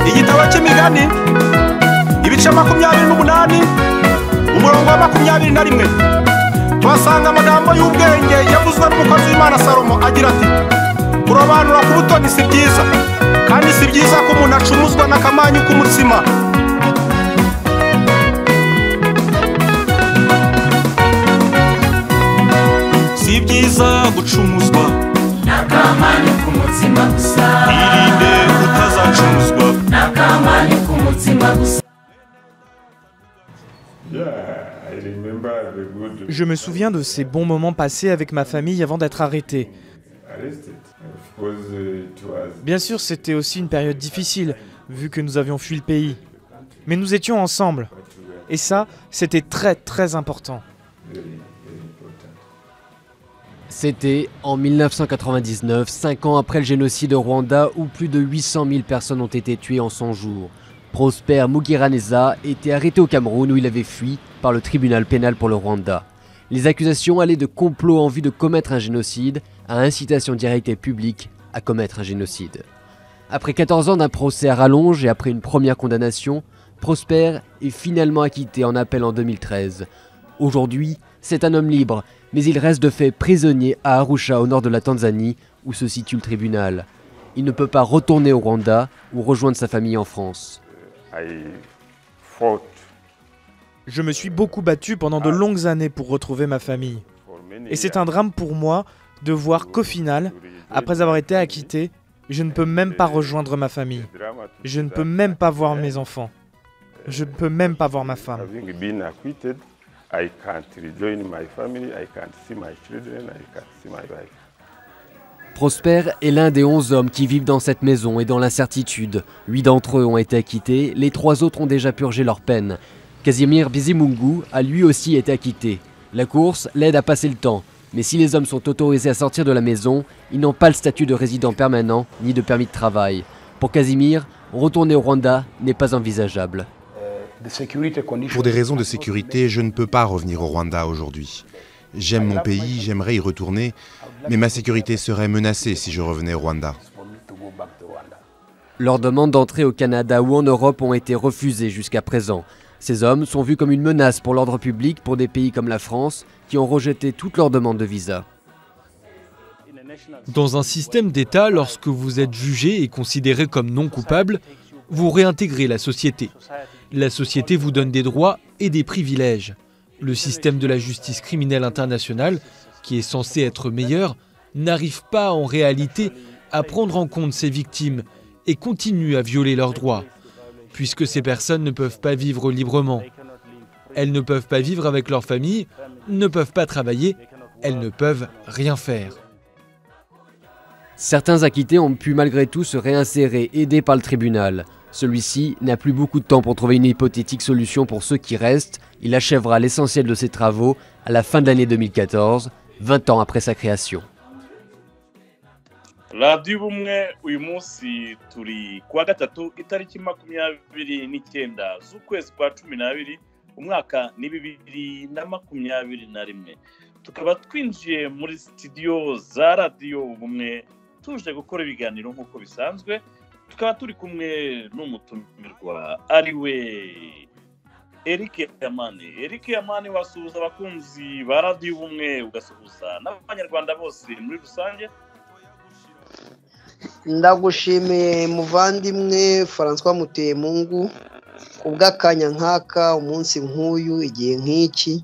igitabo cy'imigani ibice makumyabiri n'umunani umurongo wa makumyabiri na rimwe tuhasanga amagambo y'ubwenge yavuzwe n'umukozi w'imana salomo agira ati kurobanura ku butoni si byiza kandi si byiza ko umuntu acumuzwa n'akamanyu k'umutsima si byiza gucumuzwa n'akamanyu k'umutsima gusa irinde utazacumuzwa n'akamanyu k'umutsima gusa Yeah, I remember the good Je me souviens de ces bons moments passés avec ma famille avant d'être arrêté. arrested. Of course, uh, it was Bien sûr, c'était aussi une période difficile, vu que nous avions fui le pays. Mais nous étions ensemble. Et ça, c'était très très important. very, very important. C'était en 1999, 5 ans après le génocide au Rwanda, où plus de 800 000 personnes ont été tuées en 100 jours. Prosper Mugiraneza était arrêté au Cameroun où il avait fui par le tribunal pénal pour le Rwanda. Les accusations allaient de complot en vue de commettre un génocide à incitation directe et publique à commettre un génocide. Après 14 ans d'un procès à rallonge et après une première condamnation, Prosper est finalement acquitté en appel en 2013. Aujourd'hui, c'est un homme libre, mais il reste de fait prisonnier à Arusha au nord de la Tanzanie, où se situe le tribunal. Il ne peut pas retourner au Rwanda ou rejoindre sa famille en France. I fought Je me suis beaucoup battu pendant de longues années pour retrouver ma famille. for many Et c'est years un drame pour moi de voir qu'au final, to regain après avoir été acquitté, je ne peux même pas rejoindre ma famille. the drama to Je ne that peux même pas voir mes enfants. Je ne peux même pas voir ma femme. Having been acquitted, I can't rejoin my family, I can't see my children, I can't see my wife. Prosper est l'un des 11 hommes qui vivent dans cette maison et dans l'incertitude. Huit d'entre eux ont été acquittés, les trois autres ont déjà purgé leur peine. Casimir Bizimungu a lui aussi été acquitté. La course l'aide à passer le temps, mais si les hommes sont autorisés à sortir de la maison, ils n'ont pas le statut de résident permanent ni de permis de travail. Pour Casimir, retourner au Rwanda n'est pas envisageable. Pour des raisons de sécurité, je ne peux pas revenir au Rwanda aujourd'hui. J'aime mon pays, j'aimerais y retourner, mais ma sécurité serait menacée si je revenais au Rwanda. Leurs demandes d'entrée au Canada ou en Europe ont été refusées jusqu'à présent. Ces hommes sont vus comme une menace pour l'ordre public pour des pays comme la France qui ont rejeté toutes leurs demandes de visa. Dans un système d'État, lorsque vous êtes jugé et considéré comme non coupable, vous réintégrez la société. La société vous donne des droits et des privilèges. Le système de la justice criminelle internationale, qui est censé être meilleur, n'arrive pas en réalité à prendre en compte ces victimes et continue à violer leurs droits, puisque ces personnes ne peuvent pas vivre librement. Elles ne peuvent pas vivre avec leur famille, ne peuvent pas travailler, elles ne peuvent rien faire. Certains acquittés ont pu malgré tout se réinsérer, aidés par le tribunal. Celui-ci n'a plus beaucoup de temps pour trouver une hypothétique solution pour ceux qui restent. Il achèvera l'essentiel de ses travaux à la fin de l'année 2014, 20 ans après sa création. radiyo ubumwe uyu munsi turi kuwa gatatu itariki makumyabiri n'icyenda z'ukwezi kwa cumi n'abiri umwaka ni bibiri na makumyabiri na rimwe tukaba twinjiye muri sitidiyo za radiyo ubumwe tuje gukora ibiganiro nk'uko bisanzwe tukaba turi kumwe n'umutumirwa ari we Eric Yamani Eric Yamani wasuhuza abakunzi ba radiyo ubumwe ugasuhuza n'abanyarwanda bose muri rusange ndagushimiye muvandimwe francois mutemungu kubw'akanya nk'aka umunsi nk'uyu igihe nk'iki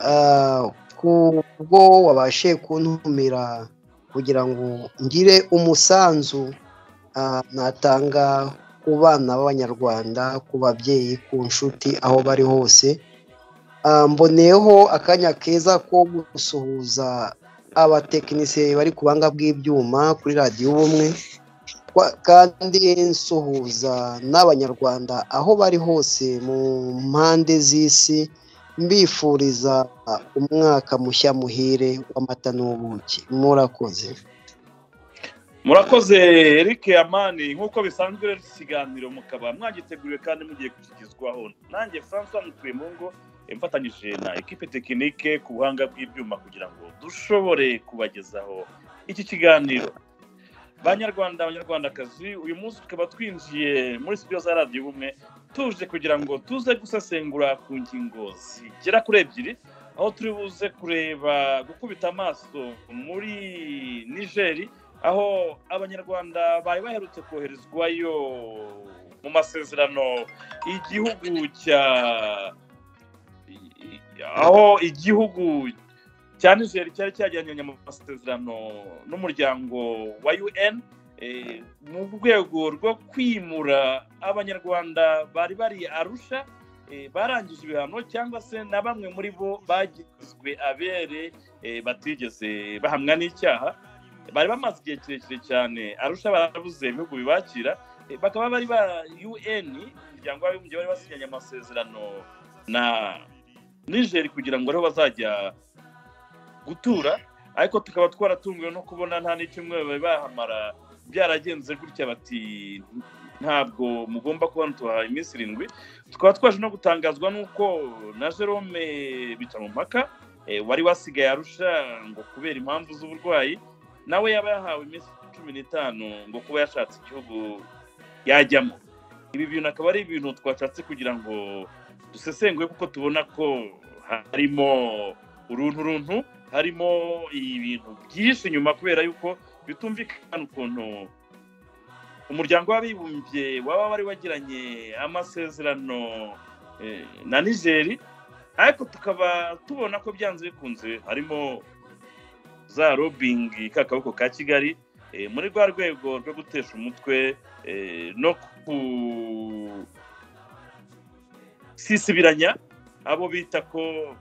Ah, kubwo wabashe kuntumira kugira ngo ngire umusanzu ah, natanga ku bana b'abanyarwanda ku babyeyi ku nshuti aho bari hose Ah, mboneyeho akanya keza ko gusuhuza abatekinisiye bari ku buhanga bw'ibyuma kuri radiyo ubumwe Kwa- kandi nsuhuza n'abanyarwanda aho bari hose mu mpande z'isi mbifuriza umwaka mushya muhire w'amata n'ubuki murakoze murakoze Eric Amani nk'uko bisanzwe rero iki kiganiro mukaba mwagiteguriwe kandi mugiye gushyikizwaho nanjye Francois mutuye mu ngo mfatanyije na ekipe tekinike ku buhanga bw'ibyuma kugira ngo dushobore kubagezaho iki kiganiro banyarwanda abanyarwandakazi uyu munsi tukaba twinjiye muri studio za radiyo ubumwe tuje kugira ngo tuze gusesengura ku ngingo zigera kuri ebyiri aho turi buze kureba gukubita amaso muri nigeri aho abanyarwanda bari baherutse koherezwayo mu masezerano igihugu cya aho igihugu cya nigeri cyari cyajyanye mu masezerano n'umuryango wa un eh, mu rwego rwo kwimura abanyarwanda bari bari arusha eh, barangije ibihano cyangwa se na bamwe muri bo bagizwe abere eh, batigeze bahamwa n'icyaha bari bamaze igihe kirekire cyane arusha barabuze ibihugu bibakira eh, bakaba bari ba un umuryango w'abibumbye bari basinyanye amasezerano na nigeri kugira ngo ariho bazajya gutura ariko tukaba twaratunguwe no kubona nta n'icyumweru bari bahamara byaragenze gutya bati ntabwo mugomba kuba tubahaye iminsi irindwi tukaba twaje no gutangazwa n'uko na jerome bitamumpaka eh, wari wasigaye arusha ngo kubera impamvu z'uburwayi nawe yaba yahawe iminsi cumi n'itanu ngo kuba yashatse igihugu yajyamo ibi bintu akaba ari ibintu twashatse kugira ngo dusesenguye kuko tubona ko harimo uruntu runtu harimo ibintu byinshi inyuma kubera yuko bitumvikana ukuntu umuryango w'abibumbye waba wari wagiranye amasezerano eh, na nigeri ariko tukaba tubona ko byanze bikunze harimo za robingi kakaboko ka kigali eh, muri rwa rwego rwo gutesha umutwe eh, no kusisibiranya abo bita ko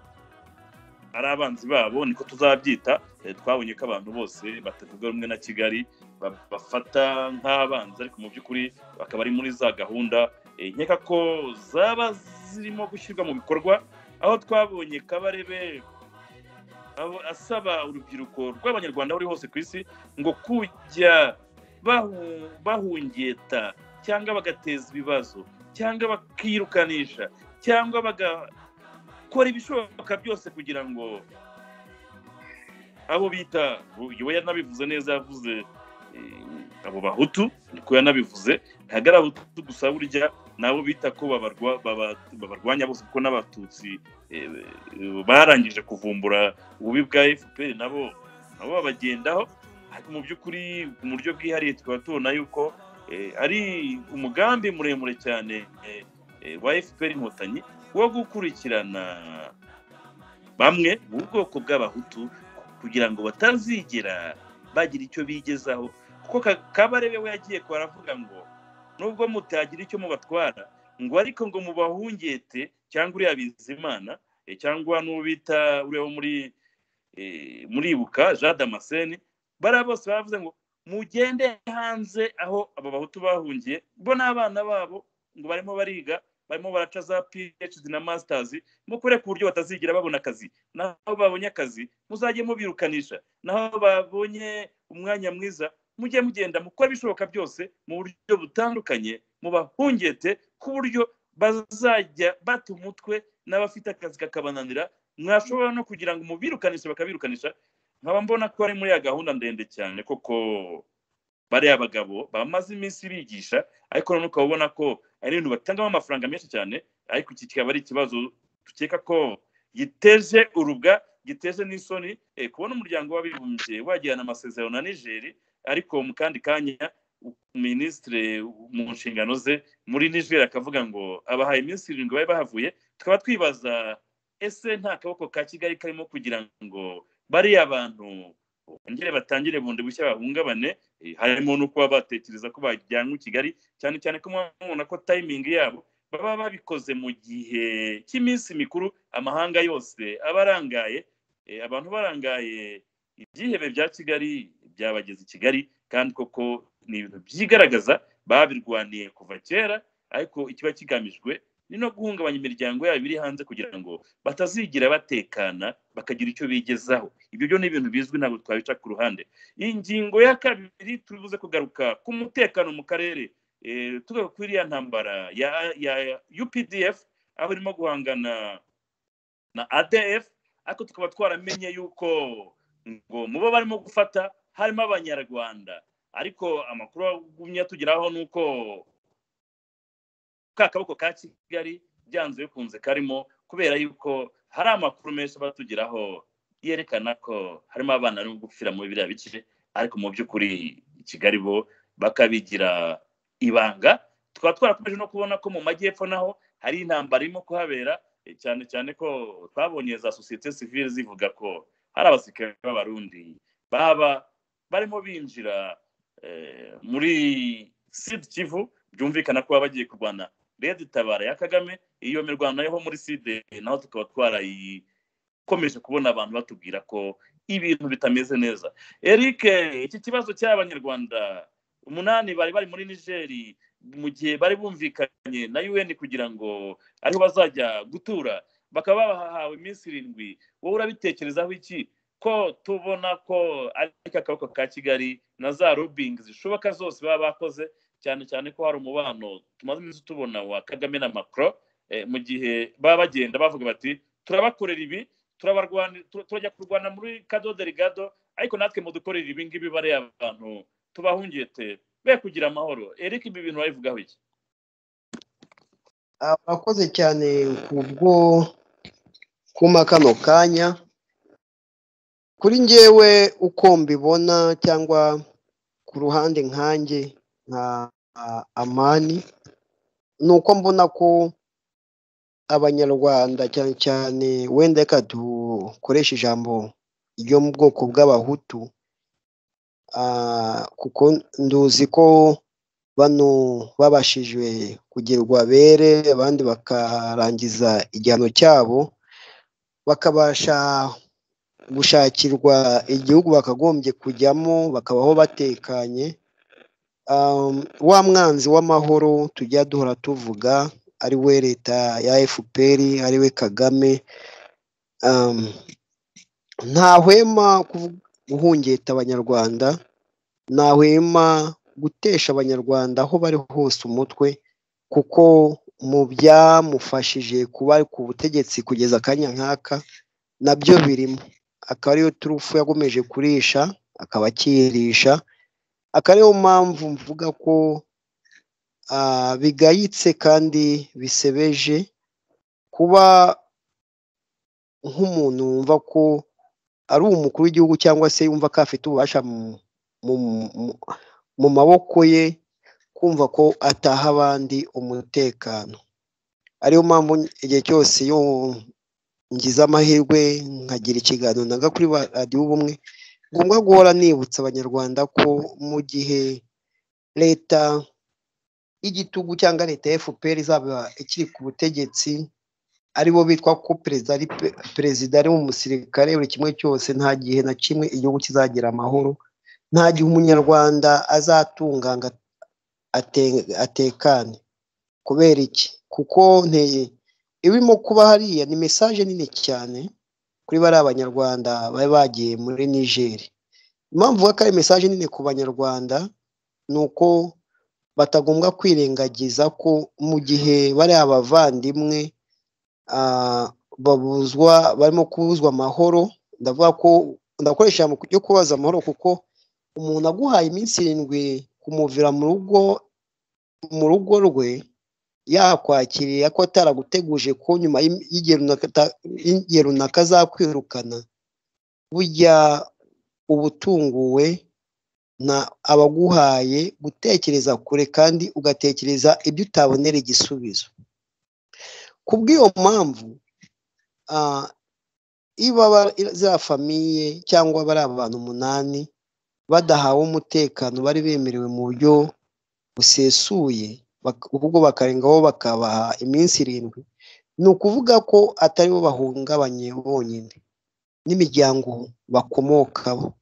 ari abanzi babo niko tuzabyita Eh, twabonye ko abantu bose batavuga rumwe na kigali ba- bafata nk'abanzi ariko mu by'ukuri bakaba ari muri za gahunda eh, nkeka ko zaba zirimo gushyirwa mu bikorwa aho twabonye kabarebe abo- asaba urubyiruko rw'abanyarwanda buri hose ku isi ngo kujya bahu- bahungeta cyangwa bagateza ibibazo cyangwa bakirukanisha cyangwa bagakora ibishoboka byose kugira ngo abo bita we yanabivuze neza yavuze eh, abo bahutu niko yanabivuze ntabwo ari abahutu gusa burya nabo bita ko babarwa- baba- babarwanya bose kuko n'abatutsi eh, eh, barangije kuvumbura ububi bwa fpr nabo nabo babagendaho ariko mu by'ukuri mu buryo bwihariye tukaba tubona yuko eh, ari umugambi muremure cyane eh, eh, wa fpr inkotanyi wo gukurikirana bamwe mu bwoko bw'abahutu kugira ngo batazigera bagira icyo bigezaho kuko Ka- kabarebe we yagiye ko aravuga ngo nubwo mutagira icyo mubatwara ngo ariko ngo mubahungete cyangwa uriya bizimana eh, cyangwa n'uwo bita uriya wo muri eh, muribuka jean damascene bariya bose baravuze ngo mugende hanze aho aba bahutu bahungiye bo n'abana babo ngo barimo bariga barimo baraca za phd na masters mukore ku buryo batazigira babona akazi naho babonye akazi muzajye mubirukanisha naho babonye umwanya mwiza mujye mugenda mukora ibishoboka byose mu buryo butandukanye mubahungete ku buryo bazajya bata umutwe n'abafite akazi kakabananira mwashobora no kugira ngo mubirukanishe bakabirukanisha nkaba mbona ko ari muri ya gahunda ndende cyane koko bariya bagabo bamaze iminsi bigisha ariko noneho ukaba ubona ko ari ibintu batangamo amafaranga menshi cyane ariko iki kikaba ari ikibazo dukeka ko giteje urubwa giteje n'isoni eh, kubona umuryango w'abibumbye wagirana amasezerano na nigeri ariko mu kandi kanya minisitire mu nshingano ze muri nigeri akavuga ngo abahaye iminsi irindwi bari bahavuye tukaba twibaza ese nta kaboko ka kigali karimo kugira ngo bariya bantu bongere batangire bundi bushya bahungabane eh, harimo no kuba batekereza ko bajyanwe i kigali cyane cyane ko mubona ko tayimingi yabo baba babikoze mu gihe cy'iminsi mikuru amahanga yose aba arangaye eh, abantu barangaye ibyihebe bya kigali byabageze i kigali kandi koko ni ibintu byigaragaza babirwaniye kuva kera ariko ikiba kigamijwe ni no guhungabanya imiryango yabo iri hanze kugira ngo batazigira batekana bakagira icyo bigezaho ibyo byo ni ibintu bizwi ntabwo twabica ku ruhande ingingo ya kabiri tubuze kugaruka ku mutekano mu karere eh, tugaruka kuri iriya ntambara ya ya ya updf aho irimo guhangana na adf ariko tukaba twaramenye yuko ngo mu bo barimo gufata harimo abanyarwanda ariko amakuru agumya tugeraho ni uko ka kaboko ka kigali byanze bikunze karimo kubera yuko hari amakuru menshi batugeraho yerekana ko harimo abana bari gupfira muri biriya bice ariko mu by'ukuri i kigali bo bakabigira ibanga tukaba twarakomeje no kubona ko mu majyepfo naho hari intambara irimo kuhabera eh, cyane cyane ko twabonye za sosiyete sivile zivuga ko hari abasirikare b'abarundi baba barimo binjira eh, muri sud kivu byumvikana ko baba bagiye kurwana rero itabara ya kagame iyo mirwano yo muri side naho tukaba twarayikomeje kubona abantu batubwira ko ibintu bitameze neza eric iki kibazo cy'abanyarwanda umunani bari bari muri nigeri mu gihe bari bumvikanye na un kugira ngo ariho bazajya gutura bakaba bahawe iminsi irindwi wowe urabitekerezaho iki ko tubona ko ari akaboko ka kigali na za lobbying zishoboka zose baba bakoze cyane cyane ko hari umubano tumaze iminsi tubona wa kagame na macron mu gihe baba bagenda bavuga bati turabakorera ibi turabarwani- tu- turajya kurwana muri kado delegado ariko natwe mudukorera ibi ngibi bariya abantu tubahungete be kugira amahoro eric ibi bintu wabivugaho iki Ah, Urakoze cyane kubwo kuma kano kanya kuri njyewe uko mbibona cyangwa ku ruhande nkanjye nka ah, amani ni uko mbona ko abanyarwanda cyane cyane wenda reka dukoreshe ijambo ryo mu bwoko bw'abahutu ah, kuko nduzi ko bano babashije kugerwa bere abandi bakarangiza igihano cyabo bakabasha gushakirwa igihugu bakagombye kujyamo bakabaho batekanye Um, wa mwanzi w'amahoro tujya duhora tuvuga ari we leta ya fpr ari we kagame um, ntahwema kuvu- guhungeta abanyarwanda ntahwema gutesha abanyarwanda aho bari hose umutwe kuko mu byamufashije kuba ku butegetsi kugeza akanya nk'aka nabyo birimo akaba ariyo turufu yagomeje kurisha akaba akiyirisha akaba ariyo mpamvu mvuga ko ah, bigayitse kandi bisebeje kuba nk'umuntu wumva ko ari umukuru w'igihugu cyangwa se yumva ko afite ububasha mu- mu- mu- mu maboko ye kumva ko ataha abandi umutekano ariyo mpamvu igihe cyose iyo ngize amahirwe nkagira ikiganiro nanga kuri ba- radiyo ubumwe ngombwa guhora nibutsa abanyarwanda ko mu gihe leta y'igitugu cyangwa leta ya fpr izaba ikiri ku butegetsi aribo bitwa ko perezida ari pe- perezida ari umusirikare buri kimwe cyose nta gihe na kimwe igihugu kizagira amahoro nta gihe umunyarwanda azatunganga ate- atekane kubera iki kuko nteye ibirimo kuba hariya ni mesaje nini cyane kuri bariya banyarwanda bari bagiye muri nigeri impamvu vuba ko ari mesaje nini ku banyarwanda ni uko batagombwa kwirengagiza ko mu gihe bariya bavandimwe ah, babuzwa barimo kubuzwa amahoro ndavuga ko ndakoresha ijambo ryo kubaza amahoro kuko umuntu aguhaye iminsi irindwi kumuvira mu rugo mu rugo rwe yakwakiriye ko ataraguteguje ko nyuma y'im- y'igihe runaka ata- y'igihe runaka azakwirukana burya uba utunguwe na abaguhaye gutekereza kure kandi ugatekereza ibyo utabonera igisubizo kubw'iyo mpamvu ah, iba ba- za famiye cyangwa bari abantu umunani badahawe umutekano bari bemerewe mu buryo busesuye bak- ubwo bakarengaho bakabaha iminsi irindwi ni ukuvuga ko atari bo bahungabanye bonyine n'imiryango bakomokaho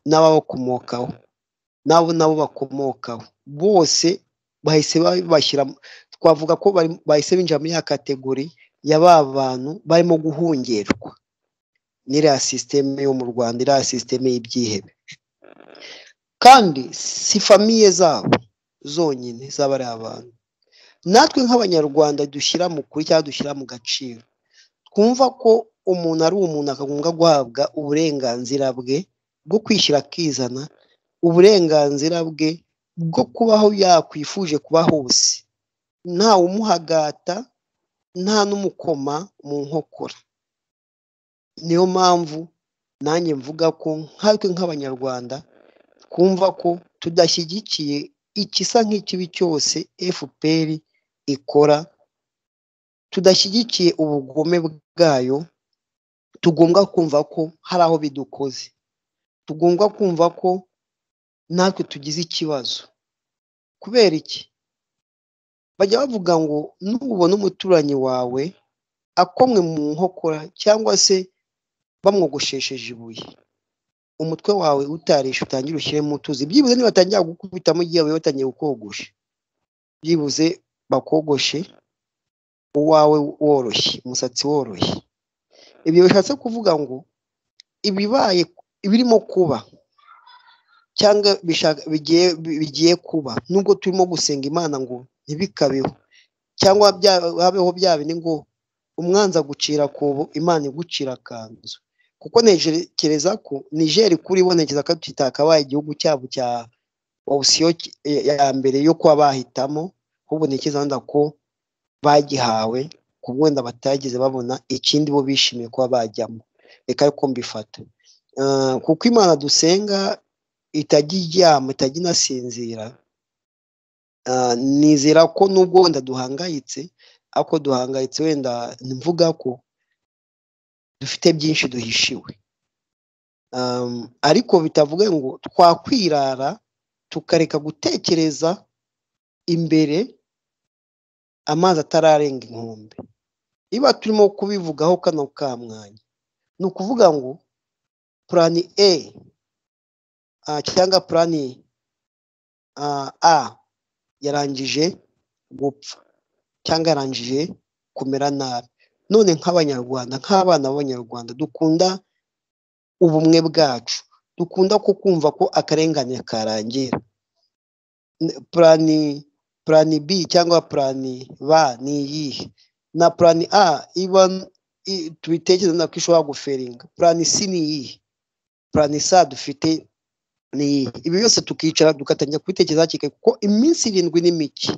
n'ababakomokaho n'abo nabo bakomokaho bose bahise babashyira mu- twavuga ko bari- bahise binjira muri ya kategori ya ba bantu barimo guhongerwa n'iriya sisiteme yo mu rwanda iriya sisiteme y'ibyihebe kandi si famiye zabo zonyine zaba ari abantu natwe nk'abanyarwanda dushyira mu kuri cyangwa dushyira mu gaciro twumva ko umuntu ari umuntu akagombwa guhabwa uburenganzira bwe bwo kwishyira akizana uburenganzira bwe bwo kubaho yakwifuje kuba hose nta umuhagata nta n'umukoma mu nkokora niyo mpamvu nanjye mvuga ko nkatwe nk'abanyarwanda twumva ko tudashyigikiye ikisa nk'ikibi cyose fpr ikora tudashyigikiye ubugome bwayo tugomba kumva ko hari aho bidukoze tugomba kumva ko natwe tugize ikibazo kubera iki bajya bavuga ngo nubona umuturanyi wawe akomwe mu nkokora cyangwa se bamwogoshesheje ibuye umutwe wawe utarisha utangire ushyiremo utuzi byibuze nibatangira gukubita mu gihe wawe batangiye kukogosha byibuze bakogoshe uwawe woroshye umusatsi woroshye ibyo bishatse kuvuga ngo ibibaye ibirimo kuba cyangwa bishaka- bigiye bigiye kuba nubwo turimo gusenga imana ngo ntibikabeho cyangwa bya- habeho bya bindi ngo umwanzi agucira akobo imana igucira akanzu kuko ntekereza ko nigeri kuri bo ntekereza ko tutakabaye igihugu cyabo cya opsiyo ya mbere yo kuba bahitamo ahubwo ntekereza wenda ko bagihawe ku wenda batageze babona ikindi bo bishimiye kuba bajyamo reka ariko mbifata Eh, kuko imana dusenga itajya iryama itajya inasinzira Ah, nizera ko nubwo wenda duhangayitse ariko duhangayitse wenda mvuga ko dufite byinshi duhishiwe Um, ariko bitavuga ngo twakwirara tukareka gutekereza imbere amazi atararenga inkombe niba turimo kubivugaho kano ka mwanya ni ukuvuga ngo purani e ah, cyangwa purani ah, a yarangije gupfa cyangwa yarangije kumera nabi none nk'abanyarwanda nk'abana b'abanyarwanda dukunda ubumwe bwacu dukunda ko kumva ko akarengane karangira N- purani purani bi cyangwa purani ba ni iyihe na purani a iba i- tubitekereza nako ishobora guferinga purani si ni iyihe purani sa dufite ni iyihe ibi byose tukicara tugatangira kubitekereza hakiri kare kuko iminsi irindwi ni mike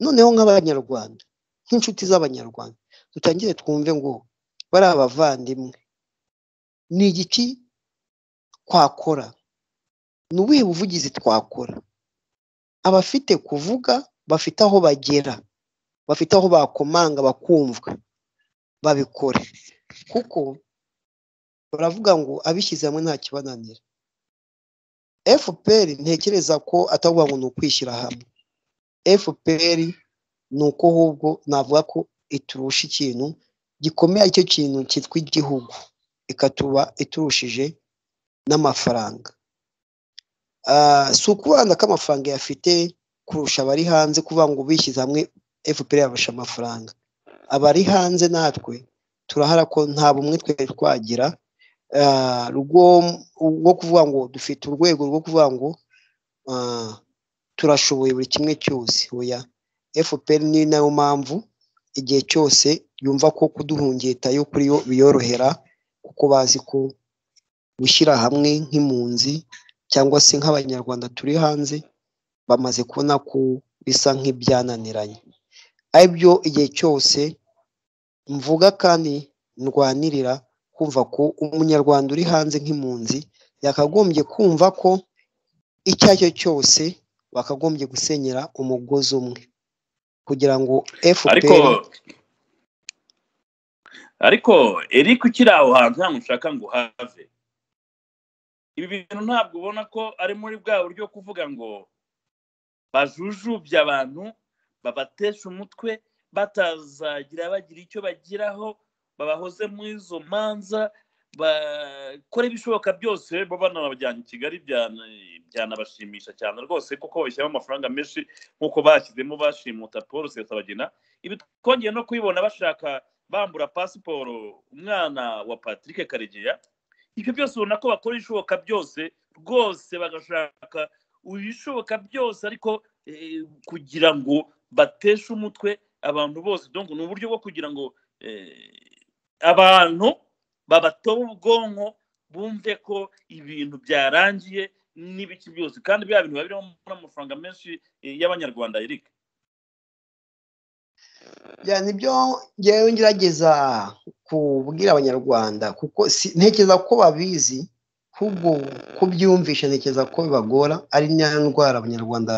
noneho nk'abanyarwanda nk'inshuti z'abanyarwanda dutangire twumve ngo bari abavandimwe ni igiki twakora ni ubuhe buvugizi twakora abafite kuvuga bafite aho bagera bafite aho bakomanga bakumvwa babikore kuko baravuga ngo abishyize hamwe nta kibananira fpr ntekereza ko atavuga ngo ni ukwishyira hamwe fpr ni uko ahubwo navuga ko iturusha ikintu gikomeye aricyo kintu cyitwa igihugu ikatuba iturushije n'amafaranga Ah, si ukubana k'amafaranga yafite kurusha abari hanze kuvuga ngo bishyize hamwe fpr yabasha amafaranga abari hanze natwe turahara ko nta bumwe twari twagira ah, rwo rwo kuvuga ngo dufite urwego rwo kuvuga ngo ah, turashoboye buri kimwe cyose oya fpr ni nayo mpamvu igihe cyose yumva ko kuduhungeta yo kuri yo biyorohera kuko bazi ko gushyira hamwe nk'impunzi cyangwa se nk'abanyarwanda turi hanze bamaze kubona ko bisa nk'ibyananiranye aribyo igihe cyose mvuga kandi ndwanirira kumva ko umunyarwanda uri hanze nk'impunzi yakagombye kumva ko icyo ari cyo cyose bakagombye gusenyera umugozi umwe kugira ngo ariko fpr ariko eric ukiri aho hantu ntabwo ushaka ngo uhave ibi bintu ntabwo ubona ko ari muri bwa buryo kuvuga ngo bajujubye abantu babatesha umutwe batazagira bagira icyo bagiraho babahoze muri izo manza bakora ibishoboka byose bo banabajyana i kigali byana- byanabashimisha cyane rwose kuko babishyiramo amafaranga menshi nk'uko bashyizemo bashimuta paul rusesabagina ibi twongeye no kubibona bashaka bambura pasiporo umwana wa patrick karegeya ibyo byose ubona ko bakora ibishoboka byose rwose bagashaka ibishoboka byose ariko eh, kugira ngo bateshe umutwe abantu bose donc ni uburyo bwo kugira ngo eh, abantu babatobe ubwonko bumve ko ibintu byarangiye n'ibiki byose kandi bya bintu biba birimo n'amafaranga menshi eh, y'abanyarwanda eric bya nibyo ngewe ngerageza kubwira abanyarwanda kuko si- ntekereza ko babizi ahubwo kubyumvisha ntekereza ko bibagora ari na ndwara abanyarwanda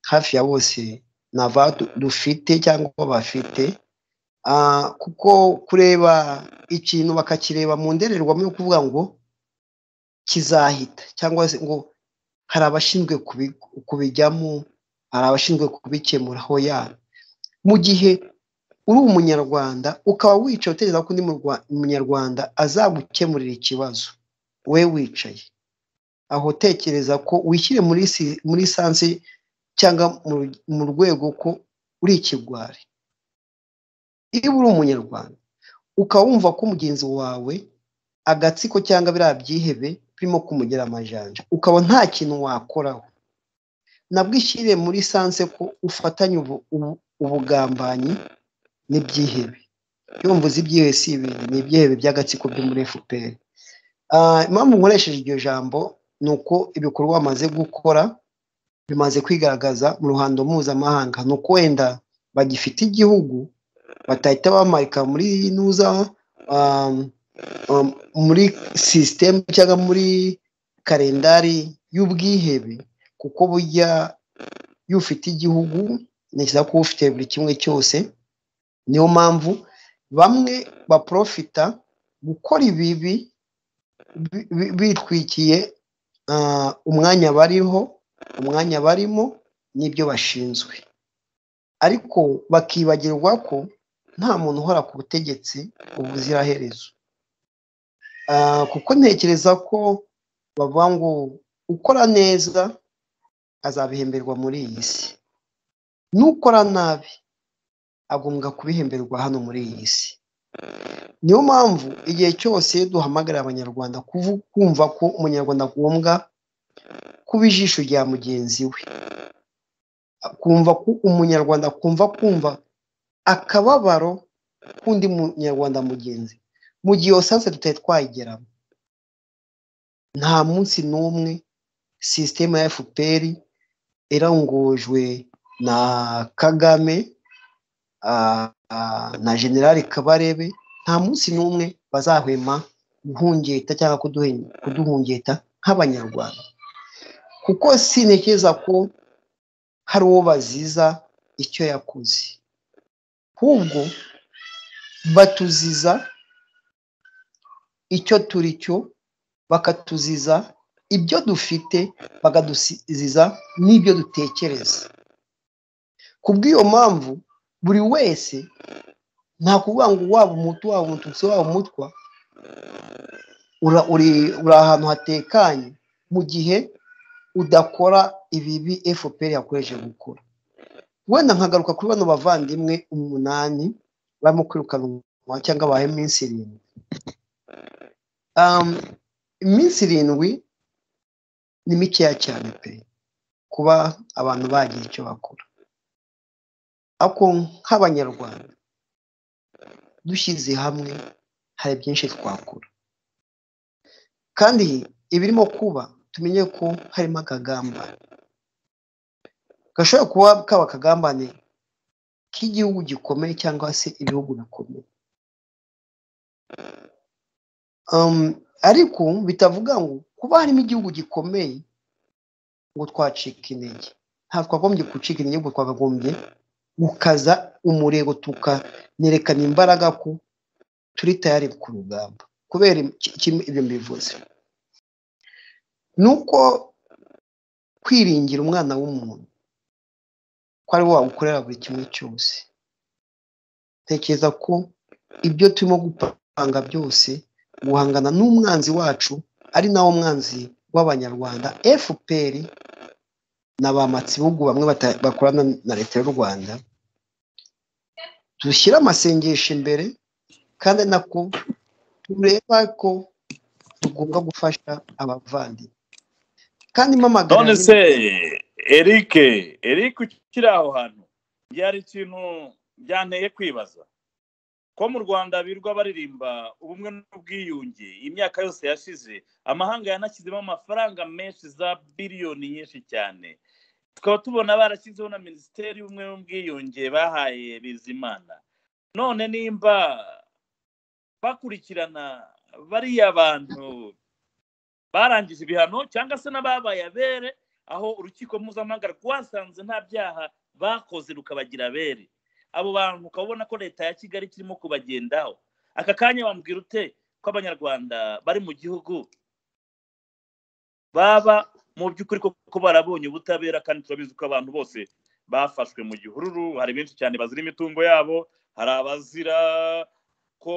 hafi ya bose nava dufite cyangwa bafite Ah, kuko kureba ikintu bakakireba mu ndorerwamo yo kuvuga ngo kizahita cyangwa se ngo hari abashinzwe kubi- kubijyamo hari abashinzwe kubikemura hoya mu gihe uri umunyarwanda ukaba wicaye utekereza ko undi murwa- munyarwanda azagukemurira ikibazo we wicaye aho tekereza ko wishyire muri si- muri sansi cyangwa mu- mu rwego ko uri ikigwari iyo uri umunyarwanda ukaba wumva ko mugenzi wawe agatsiko cyangwa biriya byihebe birimo kumugera amajanja ukaba nta kintu wakoraho nabwo ishyire muri sanse ko ufatanya ubu- ubu- ubugambanyi n'ibyihebe iyo mvuze ibyihebe si ibindi ni ibyihebe by'agatsiko byo muri fpr Ah, impamvu nkoresheje iryo jambo ni uko ibikorwa bamaze gukora bimaze kwigaragaza mu ruhando mpuzamahanga ni uko wenda bagifite igihugu batahita bamarika muri nuza um, um, muri sisitemu cyangwa muri kalendari y'ubwihebe kuko burya iyo ufite igihugu ntekereza ko uba ufite buri kimwe cyose niyo mpamvu bamwe baprofita gukora ibibi bi- bi- bitwikiye ah, umwanya bariho umwanya barimo n'ibyo bashinzwe ariko bakibagirwa ko nta muntu uhora ku butegetsi ubuziraherezo Ah, kuko ntekereza ko bavuga ngo ukora neza azabihemberwa muri iyi si nukora nabi agombwa kubihemberwa hano muri iyi si niyo mpamvu igihe cyose duhamagarira abanyarwanda kuvu- kumva ko umunyarwanda agombwa kuba ijisho rya mugenzi we kumva ko umunyarwanda kumva kumva akababaro k'undi munyarwanda mugenzi mu gihe iyo sanse tutari twayigeramo nta munsi n'umwe sisiteme ya fpr irangujwe na kagame ah, ah, na generali kabarebe nta munsi n'umwe bazahwema guhungeta cyangwa kuduhe- kuduhungeta nk'abanyarwanda kuko sintekereza ko hari uwo baziza icyo yakoze ahubwo batuziza icyo turi cyo bakatuziza ibyo dufite bakadusiziza n'ibyo dutekereza ku bw'iyo mpamvu buri wese nta kuvuga ngo waba umutu waba umututsi waba umutwa ura- uri uri ahantu hatekanye mu gihe udakora ibibi fpr yakomeje gukora wenda nkagaruka kuri bano bavandimwe umunani barimo kwirukanwa cyangwa bahe iminsi irindwi Um, iminsi irindwi ni mikeya cyane pe kuba abantu bagira icyo bakora ako nk'abanyarwanda dushyize hamwe hari byinshi twakora kandi ibirimo kuba tumenye ko harimo akagambane gashobora kuba kaba akagambane k'igihugu gikomeye cyangwa se ibihugu bikomeye Um, ariko bitavuga ngo kuba harimo igihugu gikomeye ngo twacika intege nta twagombye gucika intege ngo twakagombye gukaza umurego tukanerekana imbaraga ko turi tayari ku rugamba kubera iki- iki- ibyo mbivuze ni uko kwiringira umwana w'umuntu ko ari we wagukorera buri kimwe cyose tekereza ko ibyo turimo gupanga byose guhangana n'umwanzi wacu ari nawo mwanzi w'abanyarwanda fpr na ba matsibugu bamwe bata- bakorana na leta y'u rwanda dushyire amasengesho imbere kandi ari nako tureba ko tugomba gufasha abavandimwe kandi mpamagara none se eric eric ukiri aho hantu byari ikintu byanteye kwibaza ko mu rwanda birirwa baririmba ubumwe n'ubwiyunge imyaka yose yashize amahanga yanashyizemo amafaranga menshi za biliyoni nyinshi cyane tukaba tubona barashyizeho na minisiteri y'ubumwe n'ubwiyunge bahaye bizimana none nimba bakurikirana bariya bantu barangije ibihano cyangwa se n'ababaye abere aho urukiko mpuzamahanga rwasanze nta byaha bakoze rukabagira abere abo bantu ukaba ubona ko leta ya kigali kirimo kubagendaho aka kanya wambwira ute ko abanyarwanda bari mu gihugu baba mu by'ukuri koko barabonye ubutabera kandi turabizi ko abantu bose bafashwe mu gihururu hari benshi cyane bazira imitungo yabo hari abazira ko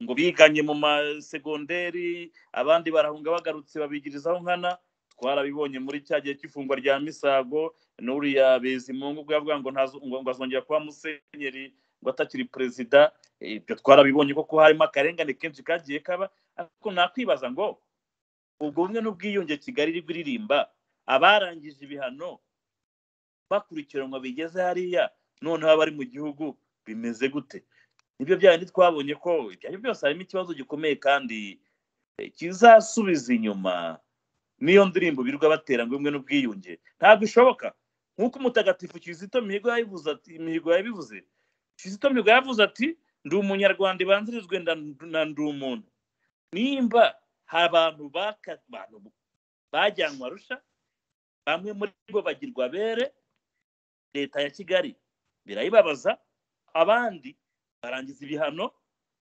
ngo biganye mu masegonderi abandi barahunga bagarutse babigirizaho nkana twarabibonye muri cya gihe cy'ifungwa rya misago n'uriya bizimungu bwa bwa ngo ntazo- ngo ngo azongera kuba musenyeri ngo atakiri perezida ibyo twarabibonye koko harimo akarengane kenshi kagiye kaba ariko nakwibaza ngo ubwo bumwe n'ubwiyunge kigali iri kuririmba abarangije ibihano bakurikiranwa bigeze hariya noneho abari mu gihugu bimeze gute nibyo byabindi twabonye ko ibyo ari byo byose harimo ikibazo gikomeye kandi eh, kizasubiza inyuma n'iyo ndirimbo birirwa batera ngo imwe n'ubwiyunge ntabwo ishoboka nk'uko umutagatifu kizito mihigo yabivuze ati mihigo yabivuze kizito mihigo yavuze ati ndi umunyarwanda ibanzirizwe nda- na ndi umuntu nimba hari abantu baka- abantu bajyanwa rusha bamwe muri bo bagirwa abere leta ya kigali birayibabaza abandi barangiza ibihano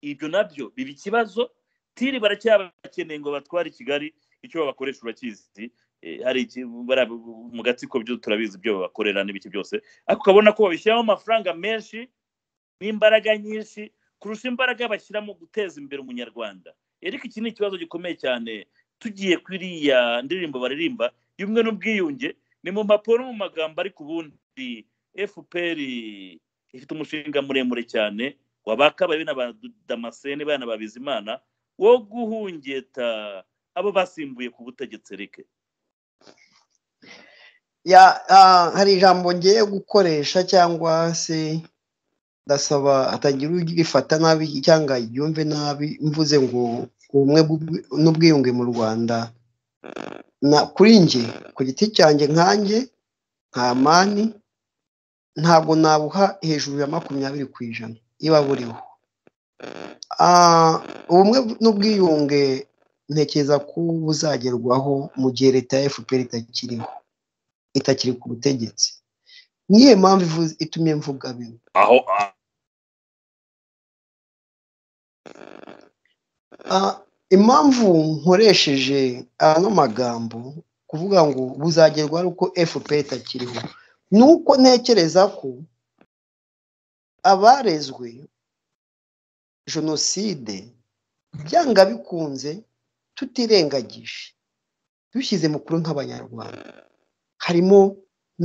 ibyo nabyo biba ikibazo tiri baracyabakeneye ngo batware i kigali icyo babakoresha urakizi Eh, hari iki- bara- mu gatsiko byo turabizi ibyo babakorera n'ibiki byose ariko ukabona ko babishyiramo amafaranga menshi n'imbaraga nyinshi kurusha imbaraga bashyira mu guteza imbere umunyarwanda ariko iki ni ikibazo gikomeye cyane tugiye ku iriya ndirimbo baririmba y'umwe n'ubwiyunge ni mu mpapuro no mu magambo ariko ubundi fpr ifite umushinga muremure cyane wabakabaye na ba damascene bana ba bizimana wo guhungeta abo basimbuye ku butegetsi rike Ya, ah, hari ijambo ngiye gukoresha cyangwa se ndasaba hatagira urifata nabi cyangwa yumve nabi mvuze ngo ubumwe bw'ubwi- n'ubwiyunge mu Rwanda na kuri nge ku giti cyanjye nkanjye nta mani ntabwo nabuha hejuru ya makumyabiri ku ijana iba buriho Ah, ubumwe n'ubwiyunge ntekereza ko buzagerwaho mu gihe leta ya FPR itakiriho itakiri ku butegetsi niyo mpamvu ivuze itumye mvuga bimwe aho Ah, impamvu nkoresheje ano magambo kuvuga ngo buzagerwaho ari uko fpr itakiriho ni uko ntekereza ko abarezwe jenoside byanga bikunze tutirengagije dushyize mukuru nk'abanyarwanda harimo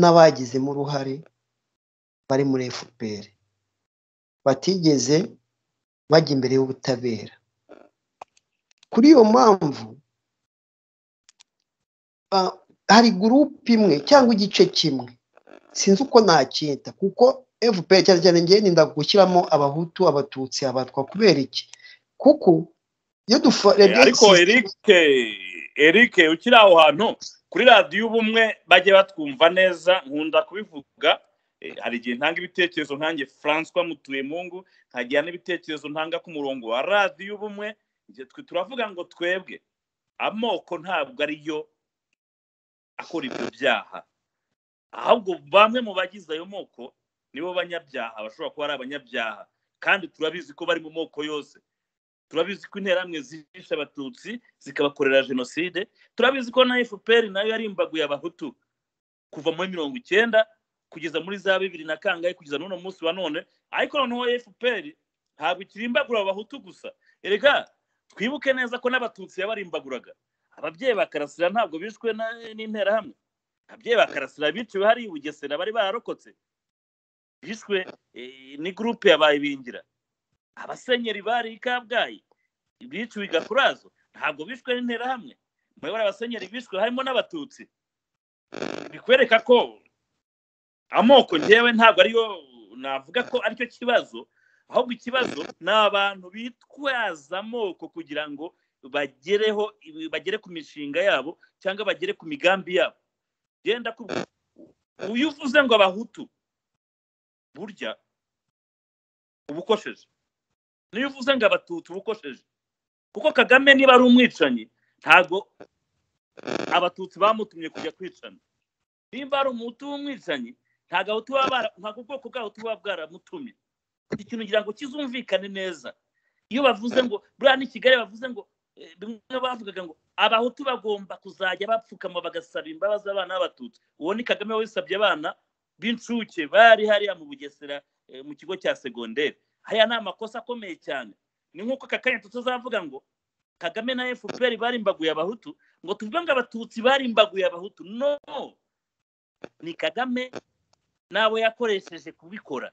n'abagizemo uruhare bari muri fpr batigeze bajya imbere y'ubutabera kuri iyo mpamvu ah, hari gurupe imwe cyangwa igice kimwe sinzi uko nacyita kuko fpr cyane cyane ngewe ninda gushyiramo abahutu abatutsi abatwa kubera iki kuko iyo Eh, ariko duforebye eric eric ukiri aho hantu kuri radiyo ubumwe bajye batwumva neza nkunda kubivuga Eh, hari igihe ntanga ibitekerezo nkange francois mutuyemungu nkagira n'ibitekerezo ntanga ku murongo wa radiyo ubumwe Njye twe turavuga ngo twebwe amoko ntabwo ariyo akora ibyo byaha ahubwo bamwe mu bagize ayo moko nibo banyabyaha bashobora kuba ari abanyabyaha kandi turabizi ko bari mu moko yose turabizi ko interamwe zishe abatutsi zikabakorera jenoside turabizi ko na fpr nayo yarimbaguye abahutu kuva muri mirongo icyenda kugeza muri za bibiri na kangahe kugeza n'uno munsi wa none ariko noneho fpr ntabwo ikirimbagura abahutu gusa erega twibuke neza ko n'abatutsi yabarimbaguraga ababyeyi ba karasira ntabwo bishwe na- n'interahamwe ababyeyi ba karasira biciwe hariya i bugesera bari bararokotse bishwe eh, ni gurupe yabaye ibingira abasenyeri bari i kabgayi biciwe i gakurazo ntabwo bishwe n'interahamwe muyobora abasenyeri bishwe harimo n'abatutsi bikwereka ko amoko ngewe ntabwo ariyo navuga ko aricyo kibazo ahubwo ikibazo ni abantu bitwaza amoko kugira ngo bagereho bagere ku mishinga yabo cyangwa bagere ku migambi yabo genda kubwira uyu uvuze ngo abahutu burya uba ukosheje niyo uvuze ngo abatutsi uba ukosheje kuko kagame niba ari umwicanyi ntabwo abatutsi bamutumye kujya kwicana nimba ari umuhutu w'umwicanyi nta gahutu baba bara- nta ubwoko bw'abahutu buba bwaramutumye ikintu kugira ngo kizumvikane neza iyo bavuze ngo buriya ni kigali bavuze ngo eh, bimwe bavugaga ngo abahutu bagomba kuzajya bapfukama bagasaba imbabazi abana b'abatutsi uwo ni kagame wisabye abana b'incuke bari hariya mu bugesera eh, mu kigo cya segonderi hariya ni amakosa akomeye cyane ni nk'uko aka kanya tutazavuga ngo kagame na fpr barimbaguye abahutu ngo tuvuge ngo abatutsi barimbaguye abahutu no ni kagame n'abo yakoresheje kubikora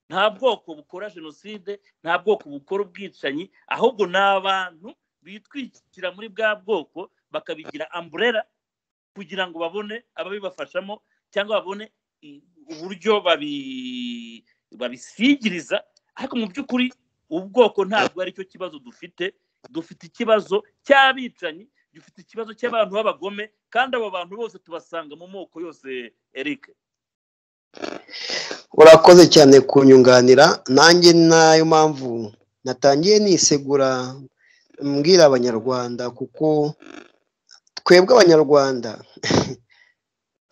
nta bwoko bukora jenoside nta bwoko bukora ubwicanyi ahubwo ni abantu bitwikira muri bwa bwoko bakabigira amburera kugira ngo babone ababibafashamo cyangwa babone i- uburyo babi- babisigiriza ariko mu by'ukuri ubwoko ntabwo aricyo kibazo dufite dufite ikibazo cy'abicanyi dufite ikibazo cy'abantu b'abagome kandi abo bantu bose tubasanga mu moko yose eric urakoze cyane kunyunganira nanjye nayo mpamvu natangiye nisegura mbwira abanyarwanda kuko twebwe abanyarwanda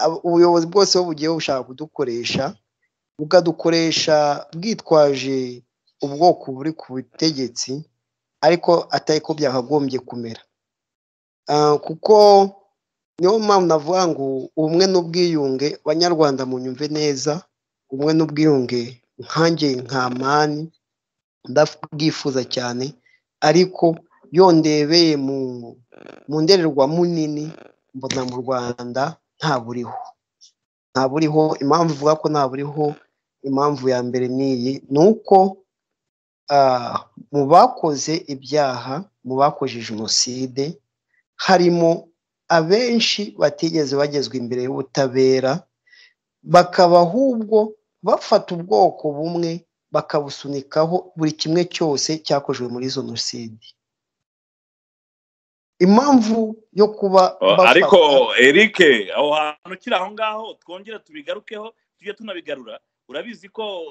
abo- ubuyobozi bwose buba bugiye bushaka kudukoresha bukadukoresha bwitwaje ubwoko buri ku butegetsi ariko atari ko byakagombye kumera Ah, kuko niyo mpamvu navuga ngo ubumwe n'ubwiyunge banyarwanda munyumve neza ubumwe n'ubwiyunge nkanjye nka mani ndabwifuza cyane ariko yondebeye mu mu ndorerwamo nini mbona mu rwanda nta buriho nta buriho impamvu ivuga ko nta buriho impamvu ya mbere ni iyi ni uko ah, mu bakoze ibyaha mu bakoze jenoside harimo abenshi batigeze bagezwa imbere y'ubutabera bakaba ahubwo bafata ubwoko bumwe bakabusunikaho buri kimwe cyose cyakozwe muri jenoside impamvu yo kuba bafata- ariko eric aho hantu kiri aho ngaho twongere tubigarukeho tujye tunabigarura urabizi ko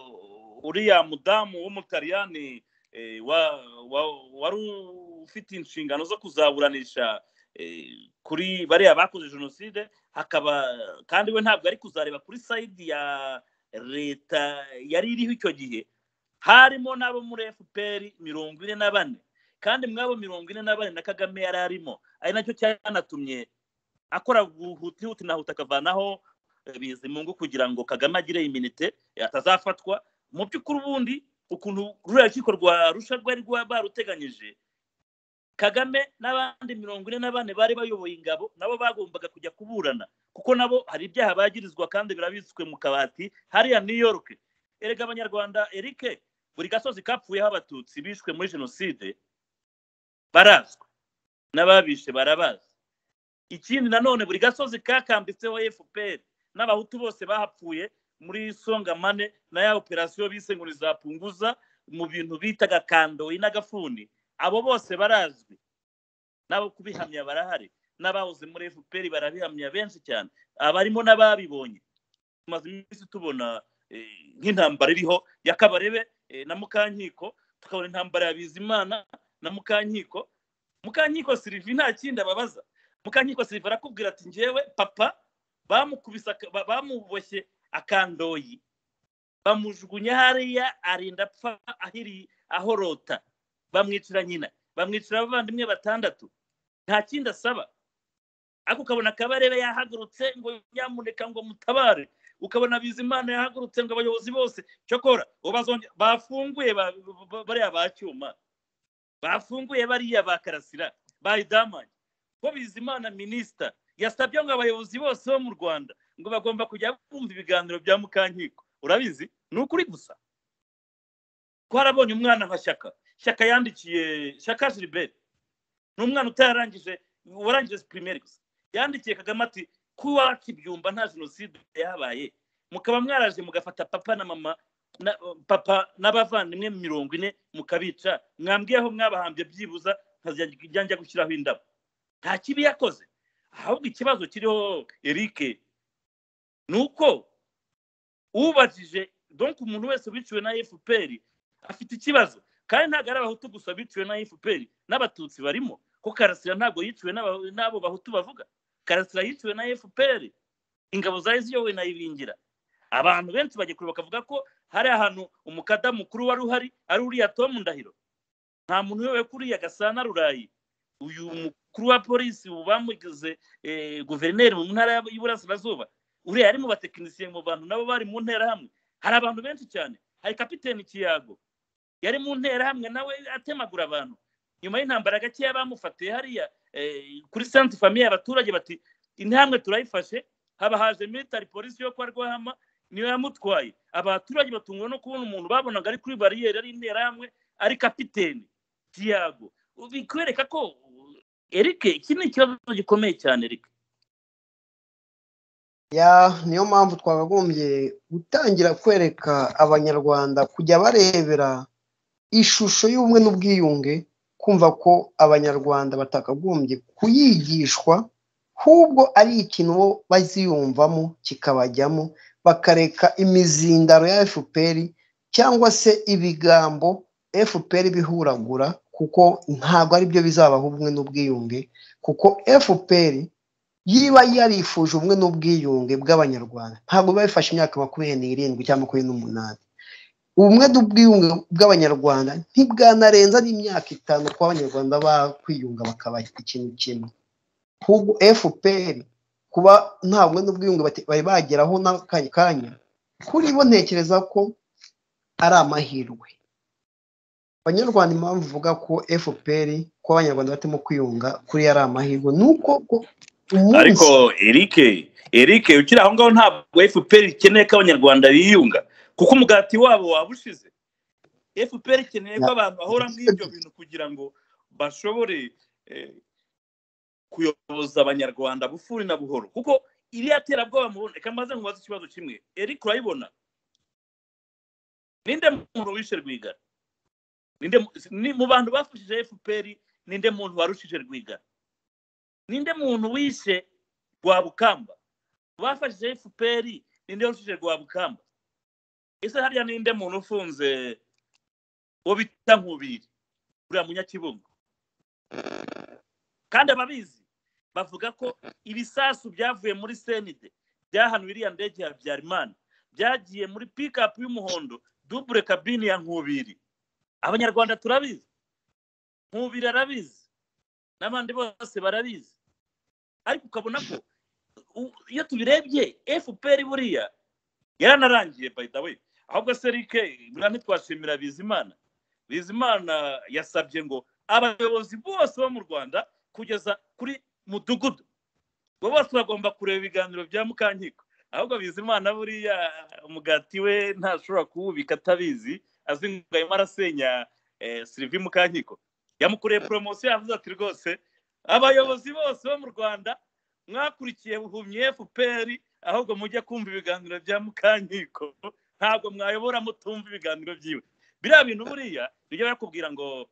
uriya mudamu w'umutaliyani eh, wa- wa- wari ufite inshingano zo kuzaburanisha eh, kuri bariya bakoze jenoside hakaba kandi we ntabwo ari kuzareba kuri sayidi ya leta yari iriho icyo gihe harimo n'abo muri fpr mirongo ine na bane kandi mw'abo mirongo ine na bane na kagame yari arimo ari nacyo cyanatumye akora buhuti huti na huti akavanaho eh, bizimungu kugira ngo kagame agire iminite eh, atazafatwa mu by'ukuri ubundi ukuntu ruriya rukiko rwa rusha rwari rwa- baruteganyije kagame n'abandi mirongo ine na bane bari bayoboye ingabo nabo bagombaga kujya kuburana kuko nabo hari ibyaha bagirizwa kandi birabitswe mu kabati hariya new york erega abanyarwanda erike buri gasozi kapfuyeho abatutsi bishwe muri jenoside barazwi n'ababishe barabazi ikindi nanone buri gasozi kakambitseho fpr n'abahutu bose bahapfuye muri songamane na ya operasiyo bise ngo nizapunguza mu bintu bitaga kandoyi n'agafuni abo bose barazwi n'abo kubihamya barahari n'abahoze muri fpr barabihamya benshi cyane abarimo n'ababibonye tumaze iminsi tubona eh, nk'intambara iriho ya kabarebe eh, na mukankiko tukabona intambara ya bizimana na mukankiko mukankiko silivi nta kindi ababaza mukankiko siliva arakubwira ati njyewe papa bamukubise aka- ba- bamuboshye akandoyi bamujugunya hariya arinda apfa ahiri ahorota bamwicira nyina bamwicira abavandimwe batandatu nta kindi asaba ariko ukabona kabarebe yahagurutse ngo nyamuneka ngo mutabare ukabona bizimana yahagurutse ngo abayobozi bose cyokora ubazonge bafunguye ba- ba- ba- bariya ba cyuma bafunguye bariya ba karasira ba idamani ko bizimana minisita yasabye ngo abayobozi bose bo mu rwanda ngo bagomba kujya bumva ibiganiro bya mukankiko urabizi ni ukuri gusa twarabonye umwana nka shyaka shyaka yandikiye shyaka gilbert ni umwana utararangije warangije pirimeri gusa yandikiye kagame ati kuwacu ibyumba nta jenoside yahabaye mukaba mwaraje mugafata papa na mama na- papa n'abavandimwe mirongo ine mukabica mwambwiye aho mwabahambye byibuza nkazajya gushyiraho indabo nta kibi yakoze ahubwo ikibazo kiriho eric ni uko ubajije donc umuntu wese wiciwe na fpr afite ikibazo kandi ntabwo ari abahutu gusa biciwe na fpr n'abatutsi barimo ko karasira ntabwo yiciwe n'aba- n'abo bahutu bavuga karasira yiciwe na fpr ingabo zari ziyobowe na ibingira abantu benshi bajya kure bakavuga ko hari ahantu umukada mukuru wari uhari ari uriya tomu ndahiro nta muntu uyobewe ko uriya gasana rurayi uyu mukuru wa polisi ubu bamugize eh, guverineri mu ntara y'iburasirazuba uriya yari mu batekinisiye mu bantu nabo bari mu nterahamwe hari abantu benshi cyane hari kapiteni kiyago yari mu nterahamwe nawe atemagura abantu nyuma y'intambara gakeya bamufatiye hariya eh, kuri sante famiye abaturage bati intambwe turayifashe haba haje military polisi yo kwa rwahama niyo yamutwaye abaturage batungwa no kubona umuntu babonaga ari kuri bariyeri ari interahamwe ari kapiteni tiago bikwereka ko erike iki ni ikibazo gikomeye cyane erike Ya, niyo mpamvu twakagombye gutangira kwereka abanyarwanda kujya barebera ishusho y'ubumwe n'ubwiyunge kumva ko abanyarwanda batakagombye kuyigishwa ahubwo ari ikintu bo baziyumvamo kikabajyamo bakareka imizindaro ya fpr cyangwa se ibigambo fpr bihuragura kuko ntabwo ari byo bizabaha ubumwe n'ubwiyunge kuko fpr yiba yarifuje ubumwe n'ubwiyunge bw'abanyarwanda ntabwo biba bifashe imyaka makumyabiri n'irindwi cyangwa makumyabiri n'umunani ubumwe n'ubwiyunge bw'abanyarwanda ntibwanarenza n'imyaka itanu kuba abanyarwanda bakwiyunga bakaba ikintu kimwe ahubwo fpr kuba nta bumwe n'ubwiyunge bate- bari bageraho n'akanya kanya kuri bo ntekereza ko ari amahirwe abanyarwanda impamvu uvuga ko fpr ko abanyarwanda batimo kwiyunga kuri ari amahirwe ni uko ko ariko umunsi Eric Eric ukiri aho ngaho ntabwo fpr ikeneye ko abanyarwanda biyunga kuko umugati wabo waba ushize fpr ikeneye ko Ya. abantu bahora muri ibyo bintu kugira ngo bashobore eh, kuyoboza abanyarwanda bufuri na buhoro kuko iriya terabwoba mubona reka maze nkubaze ikibazo kimwe Eric urayibona ninde muntu wishe rwigara ninde mu- ni- mu bantu bafashije fpr ninde muntu warushije rwigara ninde muntu wishe rwabukamba bafashije fpr ninde warushije rwabukamba ese hariya ninde muntu ufunze uwo bita nkubiri uriya munyakibungo kandi ababizi bavuga ko ibisasu byavuye muri senide byahanuye iriya ndege ya habyarimana byagiye muri pikapu y'umuhondo dubure kabine ya nkubiri abanyarwanda turabizi nkubiri arabizi n'abandi bose barabizi ariko ukabona ko u- iyo tubirebye fpr buriya yaranarangiye by the way ahubwo se rike buriya ntitwashimira bizimana bizimana yasabye ngo abayobozi bose bo mu rwanda kugeza kuri mudugudu bo bose bagomba kureba ibiganiro bya mukankiko ahubwo bizimana buriya umugati we ntashobora kuwubika atabizi azi ngo arimo arasenya eh, sirivi mukankiko yamukoreye poromosiyo yavuze ati rwose abayobozi bose bo mu rwanda mwakurikiye buhumye fpr ahubwo mujye kumva ibiganiro bya mukankiko ntabwo mwayobora mutumva ibiganiro byiwe biriya bintu buriya bijya bakubwira ngo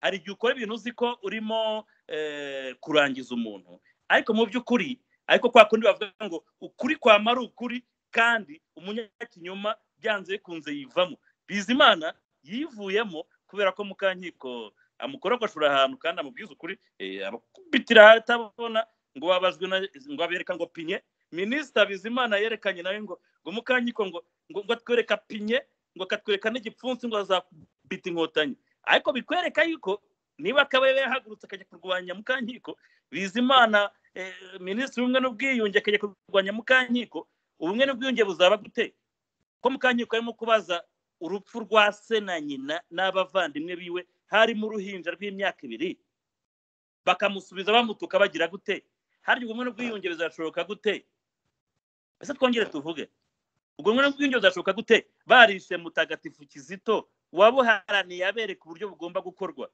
hari igihe ukora ibintu uzi ko urimo eh, kurangiza umuntu ariko mu by'ukuri ariko kwa kundi bavuga ngo ukuri kwama ari ukuri kandi umunyakinyoma byanze bikunze yivamo bizimana yivuyemo kubera ko mukankiko amukorogoshora ahantu kandi amubwiza ukuri eh, abakubitira atabona ngo babazwe na ngo abereka ngo pinye minisita bizimana yerekanye nawe ngo ngo mukankiko ngo ngo ngo atwereka pinye ngo akatwereka n'igipfunsi ngo azabita inkotanyi ariko bikwereka yuko niba akaba yahagurutse akajya kurwanya mukankiko bizimana eh, minisitiri w'ubumwe n'ubwiyunge akajya kurwanya mukankiko ubumwe n'ubwiyunge buzaba gute ko mukankiko arimo kubaza urupfu rwa se na nyina n'abavandimwe biwe harimo uruhinja rw'imyaka ibiri bakamusubiza bamutuka bagira gute harya ubumwe n'ubwiyunge bizashoboka gute ese twongere tuvuge ubwo bumwe n'ubwiyunge bizashoboka gute barishe mutagatifu kizito wabuharaniye abereka uburyo bugomba gukorwa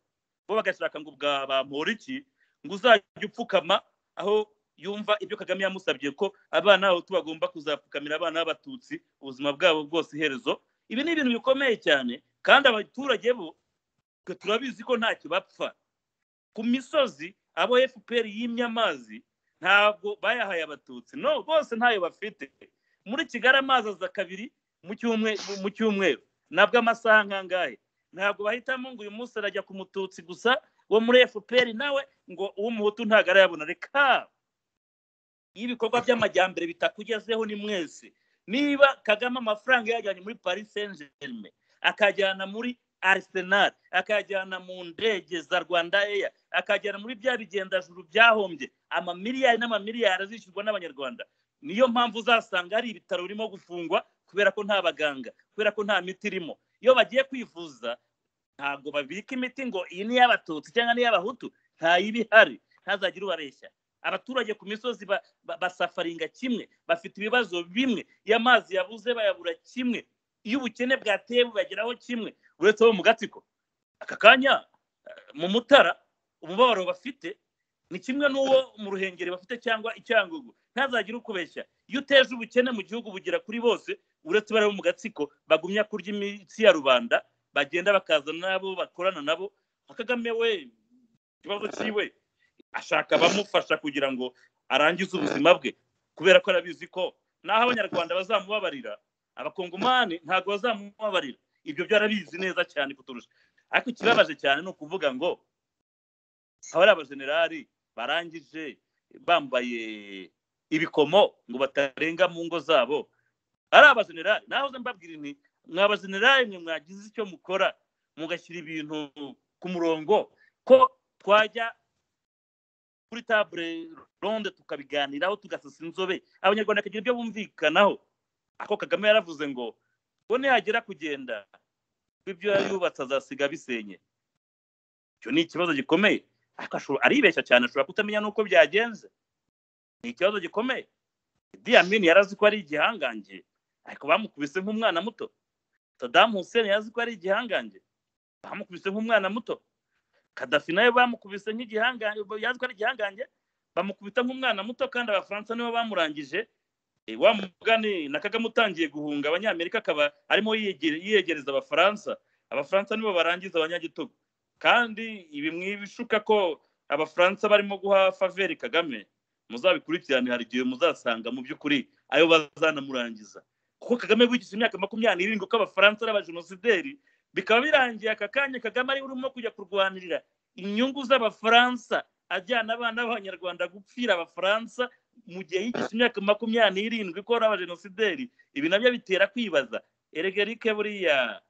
bo bagashaka ngo bwabampora iki ngo uzajye upfukama aho yumva ibyo kagame yamusabye ko abana aho tubagomba kuzapfukamira abana b'abatutsi ubuzima bwabo bwose iherezo ibi ni ibintu bikomeye cyane kandi abaturage bo twe turabizi ko ntacyo bapfa ku misozi abo fpr yimye amazi ntabwo bayahaye abatutsi no bose ntayo bafite muri kigali amazi aza kabiri mu cyumwe- mu cyumweru ntabwo amasaha nkangahe ntabwo bahitamo ngo uyu munsi arajya ku mututsi gusa wo muri fpr nawe ngo uw'umuhutu ntabwo arayabona reka iyo ibikorwa by'amajyambere bitakugezeho ni mwese niba kagame amafaranga yajyanye muri paris saint germain akajyana muri arsenal akajyana mu ndege za rwanda eya akajyana muri bya bigendajuru byahombye amamiliyari n'amamiliyari azishyurwa n'abanyarwanda niyo mpamvu uzasanga hari ibitaro birimo gufungwa kubera ko nta baganga kubera ko nta miti irimo iyo bagiye kwivuza ntabwo babika imiti ngo iyi ni iy'abatutsi cyangwa ni iy'abahutu ntayiba ihari ntazagire ubabeshya abaturage ku misozi ba- ba- basafaringa kimwe bafite ibibazo bimwe iyo amazi yabuze bayabura kimwe iyo ubukene bwateye bubageraho kimwe uretse bo mu gatsiko aka kanya eh, mu mutara umubabaro bafite ni kimwe n'uwo mu ruhengeri bafite cyangwa icyangugu ntazagire ukubeshya iyo uteje ubukene mu gihugu bugera kuri bose uretse bari bo mu gatsiko bagumya kurya imitsi ya rubanda bagenda bakaza n'abo bakorana nabo nka kagame we ikibazo cyiwe ashaka abamufasha kugira ngo arangize ubuzima bwe kubera ko arabizi ko naho abanyarwanda bazamubabarira abakongomani ntabwo bazamubabarira ibyo byo arabizi neza cyane kuturusha ariko ikibabaje cyane ni ukuvuga ngo aba ari abajenerali barangije bambaye ibikomo ngo batarenga mu ngo zabo ari abajenerali nahoze mbabwira nti mwa bajenerali mwe mwagize icyo mukora mugashyira ibintu ku murongo ko twajya kuri table ronde tukabiganiraho tugasasa inzobe abanyarwanda bakagira ibyo bumvikanaho ako kagame yaravuze ngo ngo nihagera kugenda ibyo yubatse azasiga bisenye icyo ni ikibazo gikomeye ariko ashobora- aribeshya cyane ashobora kutamenya n'uko byagenze ni ikibazo gikomeye idi amini yari azi ko ari igihangange ariko bamukubise nk'umwana muto sadamu hussein yari azi ko ari igihangange bamukubise nk'umwana muto kadafi nawe bamukubise nk'igihangange yazi ko ari igihangange bamukubita nk'umwana muto kandi abafaransa nibo bamurangije Eh, wa mugani na kagame utangiye guhunga abanyamerika akaba arimo yiyegere- yiyegereza abafaransa abafaransa nibo barangiza abanyagitugu kandi ibi mwibishuka ko abafaransa barimo guha faveri kagame muzabikurikirane hari igihe muzasanga mu by'ukuri ayo bazanamurangiza kuko kagame wigize imyaka makumyabiri n'irindwi ko abafaransa ari abajenosideri bikaba birangiye aka kanya kagame ari we urimo kujya kurwanirira inyungu z'abafaransa ajyana abana b'abanyarwanda gupfira abafaransa mu gihe yigize imyaka makumyabiri n'irindwi ko ari abajenosideri ibi nabyo bitera kwibaza eregerike buriya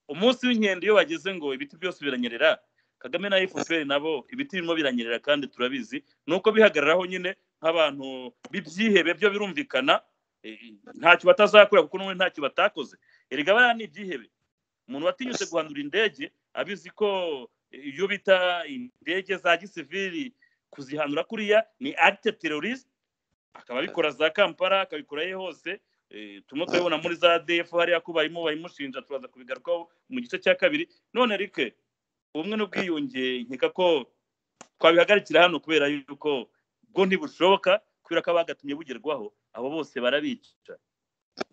umunsi w'inkende iyo wageze ngo ibiti byose biranyerera kagame na fpr nabo ibiti birimo biranyerera kandi turabizi ni uko bihagararaho nyine nk'abantu b'ibyihebe byo birumvikana eh, ntacyo batazakora kuko n'ubundi ntacyo batakoze erega bariya ni ibyihebe umuntu watinyutse guhanura indege abizi ko eh, iyo bita indege za gisivili kuzihanura kuriya ni acte terroriste akaba abikora za kampala akabikora ye hose Eh, tumwe turabibona muri za defu hariya ko barimo bayimushinja turaza kubigarukaho mu gice cya kabiri none rike ubumwe n'ubwiyunge nkeka ko twabihagarikira hano kubera yuko bwo ntibushoboka kubera ko abagatumye bugerwaho abo bose barabica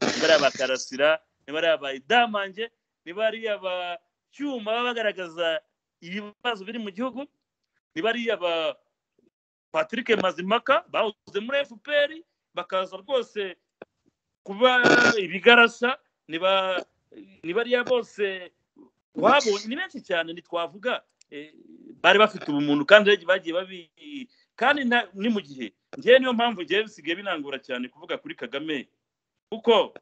niba ari abakarasira niba ari abayidamange niba ari abacyuma baba bagaragaza ibibazo biri mu gihugu niba ari aba patrick mazimaka bahoze muri fpr bakaza rwose kuba ibigarasa niba niba ariya bose babonye ni benshi cyane ntitwavuga eh, bari bafite ubumuntu kandi bagiye babi kandi nta- ni mu gihe ngewe niyo mpamvu ngewe bisigaye binangura cyane kuvuga kuri kagame kuko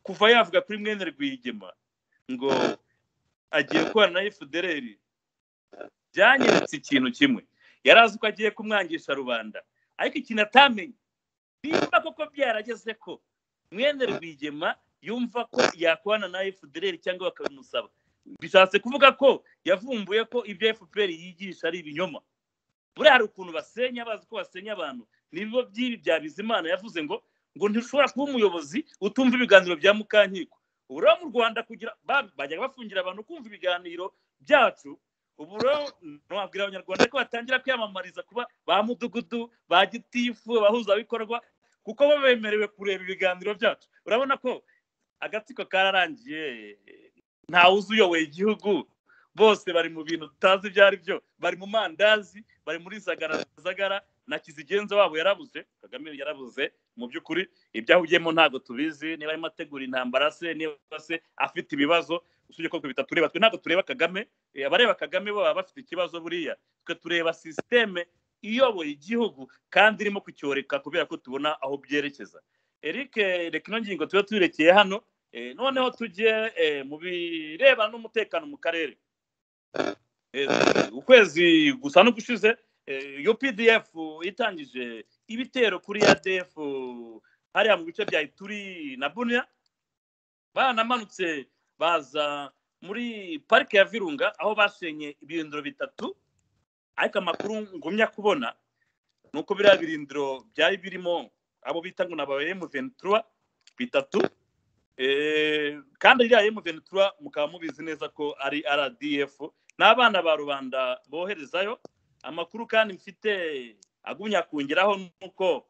kuva yavuga kuri mwene rwigema ngo agiye gukorana na efudereri byanyeretse ikintu kimwe yari azi ko agiye kumwangisha rubanda ariko ikintu atamenye nimba koko byarageze ko mwene rwigema yumva ko yakorana na fdr cyangwa bakabimusaba bishatse kuvuga ko yavumbuye ko ibyo fpr yigisha ari ibinyoma buriya hari ukuntu basenya bazi ko basenya abantu n'ibigo by'ibi bya bizimana yavuze ngo ngo ntushobora kuba umuyobozi utumva ibiganiro bya mukankiko ubu rero mu rwanda kugira ba- bajyaga bafungira abantu kumva ibiganiro byacu ubu rero nabwira abanyarwanda ko batangira kwiyamamariza kuba ba mudugudu ba gitifu abahuzabikorwa kuko bo bemerewe kureba ibiganiro byacu urabona ko agatsiko kararangiye ntawuzi uyoboye igihugu bose bari mu bintu tutazi ibyo ari byo bari mu mandazi bari muri zagarazagara na kizigenza wabo yarabuze kagame yarabuze mu by'ukuri ibyo ahugiyemo ntabwo tubizi niba arimo ategura intambara se niba se afite ibibazo usibye ko twe bitatureba twe ntabwo tureba kagame Eh, abareba kagame bo baba bafite ikibazo buriya twe tureba sisiteme iyoboye igihugu kandi irimo kucyoreka kubera ko tubona aho byerekeza eric eh, reka ino ngingo tuba tuyirekeye hano Eh, noneho tujye eh, mu birebana n'umutekano mu karere Eh, ukwezi gusa no gushize eh, updf itangije ibitero kuri adf hariya mu bice bya ituri na bunia banamanutse baza muri parike ya virunga aho basenye ibirindiro bitatu ariko amakuru ngumya kubona ni uko biriya birindiro byari birimo abo bita ngo ni aba M23 bitatu Eh, kandi ririya M23 mukaba mubizi neza ko ari rdf n'abana ba rubanda boherezayo amakuru kandi mfite agumya kongeraho nuko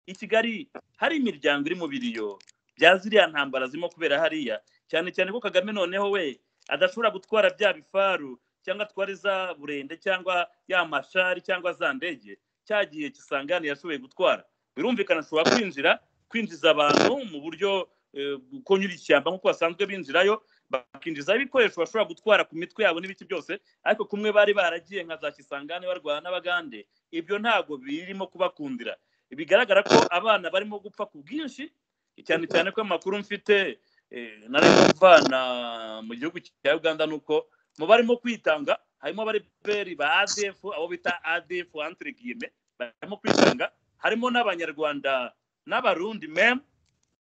i kigali hari imiryango iri mu biriyo bya ziriya ntambara zirimo kubera hariya cyane cyane ko kagame noneho we adashobora gutwara bya bifaru cyangwa atwara za burende cyangwa ya mashari cyangwa za ndege cyagiye kisangani yashoboye gutwara birumvikana ashobora kwinjira kwinjiza abantu mu buryo eh, bwo nyura ishyamba nk'uko basanzwe binjirayo bakinjizaho ibikoresho bashobora gutwara ku mitwe yabo n'ibiki byose ariko kumwe bari baragiye nka za kisangane barwana n'abagande ibyo ntabwo birimo kubakundira bigaragara ko abana barimo gupfa ku bwinshi cyane cyane ko amakuru mfite eh, nari mvana mu gihugu cya uganda ni uko mu barimo kwitanga harimo abari peri ba adf abo bita adf entre guillemets barimo kwitanga harimo n'abanyarwanda n'abarundi meme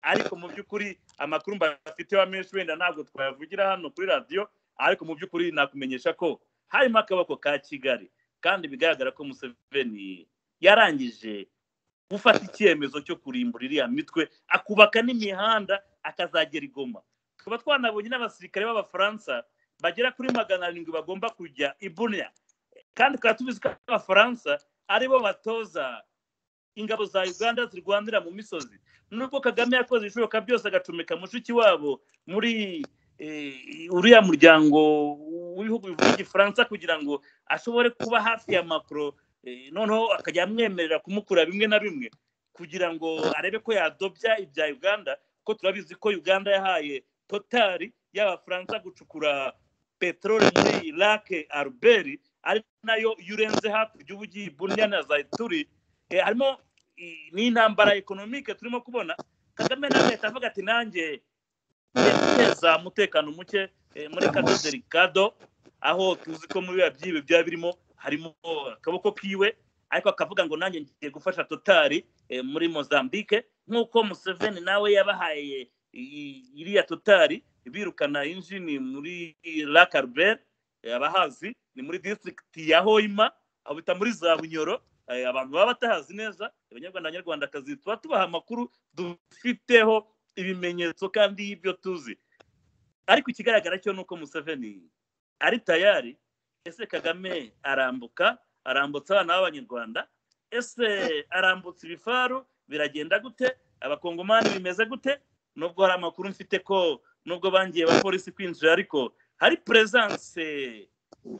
ariko mu by'ukuri amakuru mbafiteho amenshi wenda ntabwo twayavugira hano kuri radiyo ariko mu by'ukuri nakumenyesha ko harimo akaboko ka kigali kandi bigaragara ko museveni yarangije gufata icyemezo cyo kurimbura iriya mitwe akubaka n'imihanda akazagera i goma tukaba twanabonye n'abasirikare b'abafaransa bagera kuri magana arindwi bagomba kujya i bunya kandi tukaba tubizi ko abafaransa aribo batoza ingabo za uganda zirwanira mu misozi nubwo kagame yakoze ibishoboka byose agacomeka mushiki wabo muri eh, uriya muryango w'ibihugu bivuga igifaransa kugira ngo ashobore kuba hafi ya macro eh, noneho akajya amwemerera kumukura bimwe na bimwe kugira ngo arebe ko yadobya ibya uganda kuko turabizi ko uganda yahaye totari y'abafaransa gucukura peteroli muri lake albert ari nayo iyo urenze hakurya uba ugiye ibunya na zayituri Eh, harimo i- n'intambara ekonomike turimo kubona kagame na leta avuga ati nanjye ngiye guteza umutekano muke eh, muri kado derikado aho tuzi ko muri biriya byibe byaba birimo harimo akaboko kiwe ariko akavuga ngo nanjye ngiye gufasha totari eh, muri mozambique nk'uko museveni nawe yabahaye i- iriya totari birukana injini muri lakarber abahazi ni muri district ya hoima aho bita muri za bunyoro Eh, abantu baba batahazi neza abanyarwanda abanyarwandakazi tuba tubaha amakuru dufiteho ibimenyetso kandi y'ibyo tuzi ariko ikigaragara cyo ni uko museveni ari tayari ese kagame arambuka arambutsa abana b'abanyarwanda ese arambutsa ibifaru biragenda gute abakongomani bimeze gute nubwo hari amakuru mfite ko nubwo bangiye ba polisi kwinjira ariko hari presence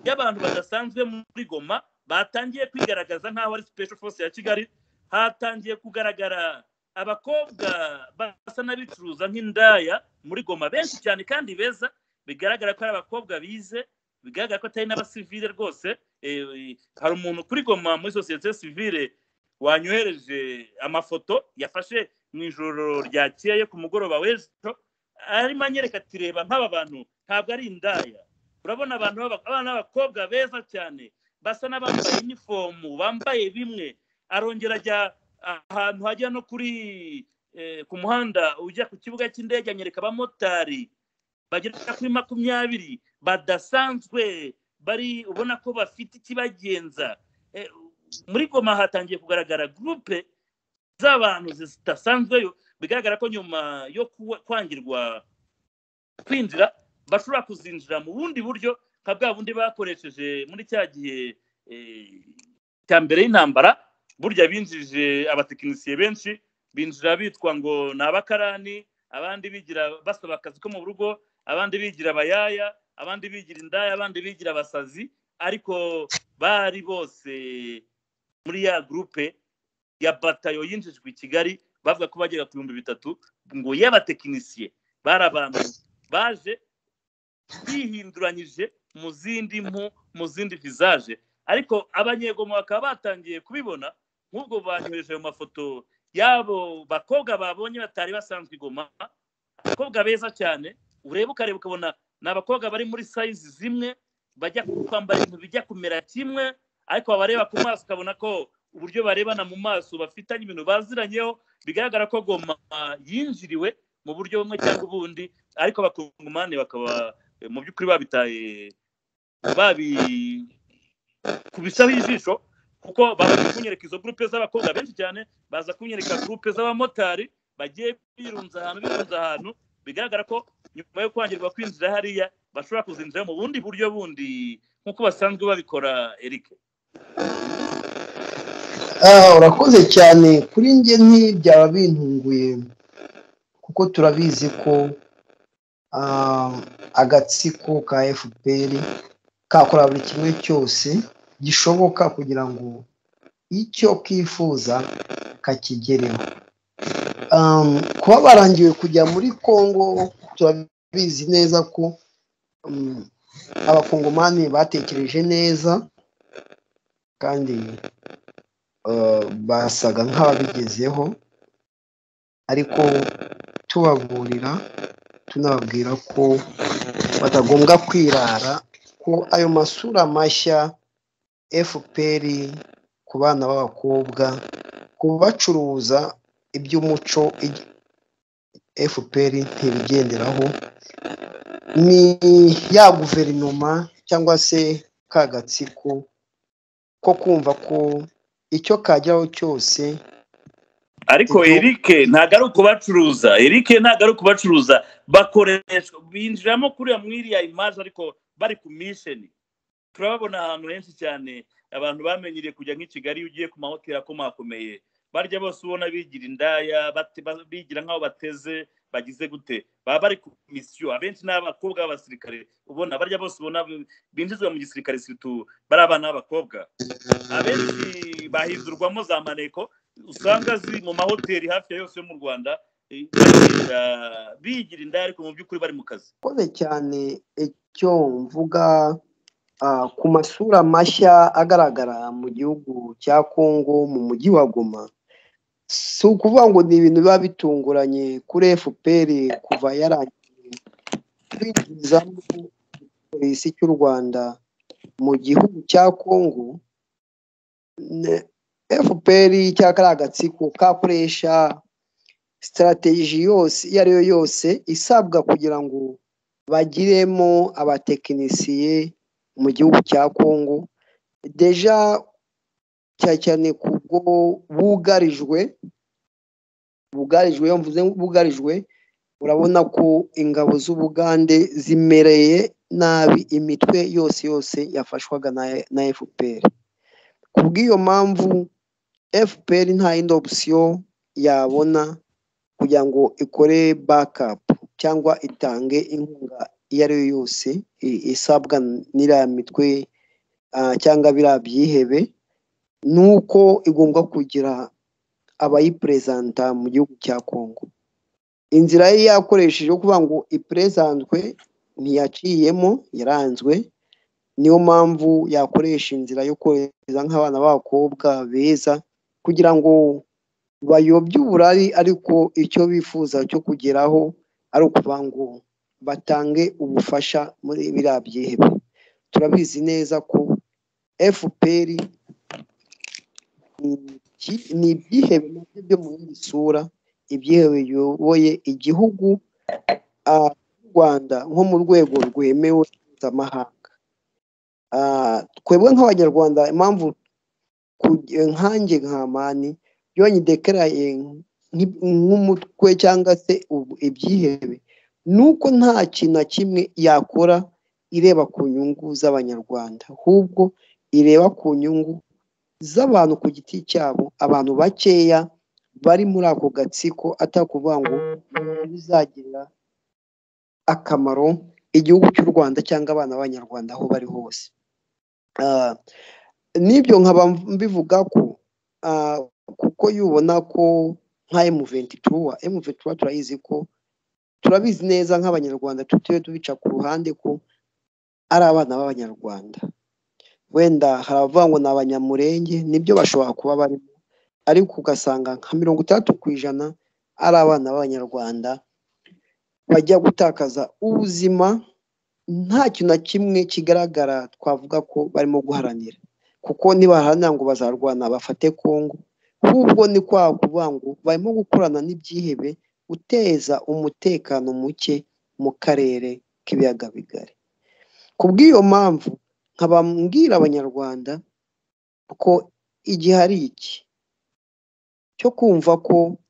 y'abantu badasanzwe muri goma batangiye kwigaragaza nk'aho ari special force ya kigali hatangiye kugaragara abakobwa basa n'abicuruza nk'indaya muri goma benshi cyane kandi beza bigaragara ko ari abakobwa bize bigaragara ko atari n'abasivile rwose Eh, hari umuntu kuri goma muri sosiyete sivile wanyohereje amafoto yafashe mu ijoro ryakeye ku mugoroba w'ejo arimo anyereka ati reba nk'aba bantu ntabwo ari indaya urabona abantu b'aba- abana b'abakobwa beza cyane basa n'abambaye inifomu bambaye bimwe arongera ajya ahantu hajya no kuri eh, ku muhanda ujya ku kibuga cy'indege anyereka abamotari bagera kuri makumyabiri badasanzwe bari ubona ko bafite ikibagenza Eh, muri goma hatangiye kugaragara gurupe z'abantu zidasanzweyo bigaragara ko nyuma yo kuwa- kwangirwa kwinjira bashobora kuzinjira mu bundi buryo nka bwa bundi bakoresheje muri cya gihe eh, cya mbere y'intambara burya binjije abatekinisiye benshi binjira bitwa ngo ni abakarani abandi bigira basaba akazi ko mu rugo abandi bigira abayaya abandi bigira indaya abandi bigira abasazi ariko bari bose muri ya gurupe ya batayo yinjijwe i kigali bavuga ko bagera ku bihumbi bitatu ngo y'abatekinisiye bari abantu baje bihinduranyije mu zindi mpu mu zindi vizaje ariko abanyegoma bakaba batangiye kubibona nk'ubwo banyohereje ayo mafoto y'abo bakobwa babonye batari basanzwe i goma abakobwa beza cyane ureba ukareba ukabona ni abakobwa bari muri sayizi zimwe bajya kwambara ibintu bijya kumera kimwe ariko wabareba ku maso ukabona ko uburyo barebana mu maso bafitanye ibintu baziranyeho bigaragara ko goma yinjiriwe mu buryo bumwe cyangwa ubundi ariko abakungumani bakaba eh, mu by'ukuri babitaye babi kubisaho ijisho kuko baza kunyereka izo gurupe z'abakobwa benshi cyane baza kunyereka gurupe z'abamotari bagiye birunze ahantu birunze ahantu bigaragara ko nyuma yo kwangirwa kwinjira hariya bashobora kuzinjira mu bundi buryo bundi nk'uko basanzwe babikora eric Ah, urakoze cyane kuri njye ntibyaba bintunguye kuko turabizi ko ah, agatsiko ka fpr kakora buri kimwe cyose gishoboka kugira ngo icyo kifuza kakigereho um, kuba barangiwe kujya muri congo turabizi neza ko um, abakongomani batekereje neza kandi eh, basaga nk'ababigezeho ariko tubaburira tunababwira ko batagombwa kwirara ko ayo masura mashya fpr ku bana b'abakobwa kubacuruza iby'umuco ij- fpr ntibigenderaho ni ya guverinoma cyangwa se ka gatsiko ko kumva ko icyo kageraho cyose ariko Ibyo- eric ntabwo ari ukubacuruza eric ntabwo ari ukubacuruza bakoreshwa binjiramo kuriya muri iriya imaje ariko bari ku misheni turababona ahantu henshi cyane abantu bamenyereye kujya nk'i kigali iyo ugiye ku mahoteli akomakomeye barya bose ubona bigira indaya bate- ba- bigira nk'aho bateze bagize gute baba bari ku misiyo abenshi ni abakobwa b'abasirikare ubona barya bose ubona binjizwa mu gisirikare situ bari abana b'abakobwa abenshi bahindurwamo za maneko usanga ziri mu mahoteli hafi ya yose yo mu rwanda eh, bagira bigira indaya ariko mu by'ukuri bari mu kazi urakoze cyane icyo mvuga ah, ku masura mashya agaragara mu gihugu cya kongo mu mujyi wa goma si ukuvuga ngo ni ibintu biba bitunguranye kuri fpr kuva yarangiye kwinjizamo polisi cy'u rwanda mu gihugu cya kongo ne- fpr cyangwa kariya agatsiko kakoresha sitarateji yose iyo ari yo yose isabwa kugira ngo bagiremo abatekinisiye mu gihugu cya kongo deja cyane cyane kubwo bugarijwe bugarijwe iyo mvuze bugarijwe urabona ko ingabo z'ubugande zimereye nabi imitwe yose yose yafashwaga na, na fpr ku bw'iyo mpamvu fpr nta yindi opsiyo yabona kugira ngo ikore bakapu cyangwa itange inkunga iyo ari yo yose i- isabwa n'iriya mitwe ah, cyangwa biriya byihebe ni uko igomba kugira abayiperezanta mu gihugu cya kongo inzira ye yakoresheje yo kuvuga ngo iperezantwe ntiyaciyemo yaranzwe niyo mpamvu yakoresha inzira yo kohereza nk'abana b'abakobwa beza kugira ngo bayobye uburari ariko icyo bifuza cyo kugeraho ari ukuvuga ngo batange ubufasha muri biriya byihebe turabizi neza ko fpr iki- ni ibyihebe nabyo byo mu yindi sura ibyihebe biyoboye igihugu ah, rwanda nko mu rwego rwemewe mpuzamahanga Ah, twebwe nk'abanyarwanda impamvu kujya- nkanjye nka mani iyo nyidekaraye nk- nk'umutwe cyangwa se ubu- ibyihebe ni uko nta kintu na kimwe yakora ireba ku nyungu z'abanyarwanda ahubwo ireba ku nyungu z'abantu ku giti cyabo abantu bakeya bari muri ako gatsiko atakuvuga ngo bizagirira akamaro igihugu cy'u Rwanda cyangwa abana b'abanyarwanda aho bari hose Ah, n'ibyo nkaba mbivuga ko ah, kuko yubona ko nka emuventura emuventura turayizi ko turabizi neza nk'abanyarwanda tutiriwe tubica ku ruhande ko ari abana b'abanyarwanda wenda hari abavuga ngo ni abanyamurenge nibyo bashobora kuba barimo ariko ugasanga nka mirongo itandatu ku ijana ari abana b'abanyarwanda bajya gutakaza ubuzima nta kintu na kimwe kigaragara twavuga ko barimo guharanira kuko nibaharanira ngo bazarwana bafate kongo ahubwo ni kwa kuvuga ngo barimo gukorana n'ibyihebe guteza umutekano muke mu karere k'ibiyaga bigari ku bw'iyo mpamvu nkaba mbwira abanyarwanda ko igihe ari iki cyo kumva ko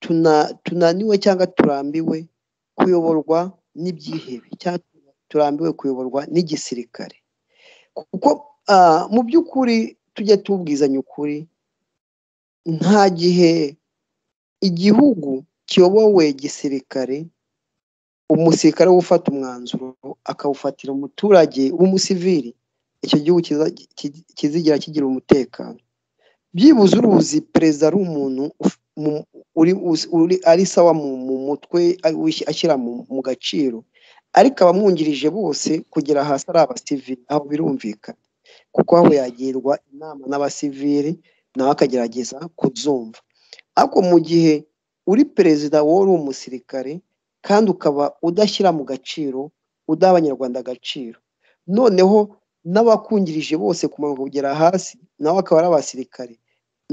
tuna- tunaniwe cyangwa turambiwe kuyoborwa n'ibyihebe cyangwa turambiwe kuyoborwa n'igisirikare kuko ah, mu by'ukuri tujya tubwizanya ukuri nta gihe igihugu kiyobowe gisirikare umusirikare we ufata umwanzuro akawufatira umuturage w'umusivili icyo gihugu kiza- ki- kizigira kigira umutekano byibuze uruzi perezida ari umuntu uf- mu- uri uzi- uri- ari sawa mu mu mutwe ari- wis- ashyira mu mu gaciro ariko abamwungirije bose kugera hasi ari abasivili aho birumvikana kuko aho yagirwa inama n'abasivili nawe akagerageza kuzumva ariko mu gihe uri perezida wowe uri umusirikare kandi ukaba udashyira mu gaciro udaha abanyarwanda agaciro noneho n'abakungirije bose kumanuka kugera hasi nawe akaba ari abasirikare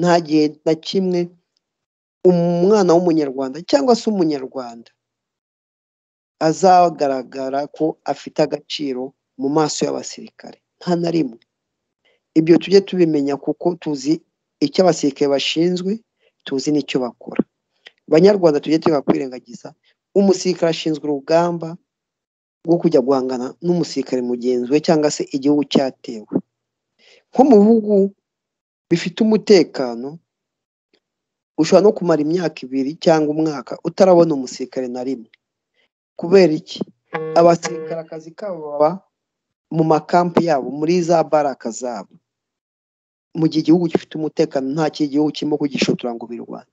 nta gihe na kimwe umwana w'umunyarwanda cyangwa se umunyarwanda azagaragara ko afite agaciro mu maso y'abasirikare nta na rimwe ibyo tujye tubimenya kuko tuzi icyo abasirikare bashinzwe tuzi n'icyo bakora banyarwanda tujye tureka kwirengagiza umusirikare ashinzwe urugamba rwo kujya guhangana n'umusirikare mugenzi we cyangwa se igihugu cyatewe nko mu bihugu bifite umutekano ushobora no kumara imyaka ibiri cyangwa umwaka utarabona umusirikare na rimwe kubera iki abasirikare akazi kabo baba mu makampi yabo muri za baraka zabo mu gihe igihugu gifite umutekano nta kindi gihugu kirimo kugishotora ngo birwane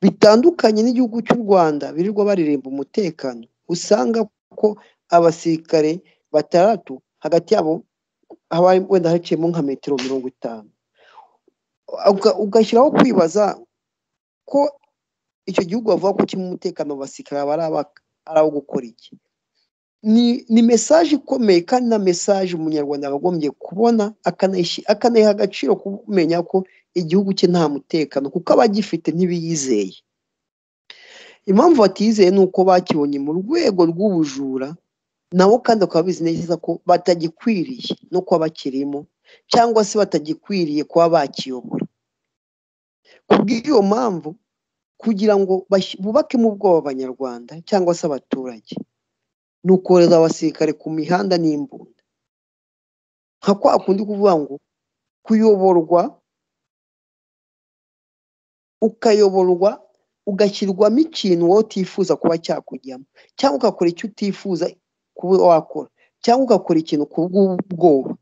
bitandukanye n'igihugu cy'u rwanda birirwa baririmba umutekano usanga ko abasirikare batandatu hagati yabo haba harimo- wenda haciyemo nka metero mirongo itanu Uga- ugashyiraho kwibaza ko icyo gihugu bavuga ko kirimo umutekano mu basirikare aba ari aba- ari abo gukora iki ni ni mesaje ikomeye kandi na mesaje umunyarwanda yakagombye kubona akanayishi- akanayiha agaciro kumenya ko igihugu cye nta mutekano kuko abagifite ntibiyizeye impamvu batizeye ni uko bakibonye mu rwego rw'ubujura nabo kandi bakaba bizi neza ko batagikwiriye no kuba bakirimo cyangwa se batagikwiriye kuba bakiyobora ku bw'iyo mpamvu kugira ngo bashyi- bubakemo ubwoba abanyarwanda cyangwa se abaturage ni ukohereza abasirikare ku mihanda n'imbunda nka kwa kundi kuvuga ngo kuyoborwa ukayoborwa ugashyirwamo ikintu wowe utifuza kuba cyakujyamo cyangwa ugakora icyo utifuza kuba wakora cyangwa ugakora ikintu ku bw'ubwoba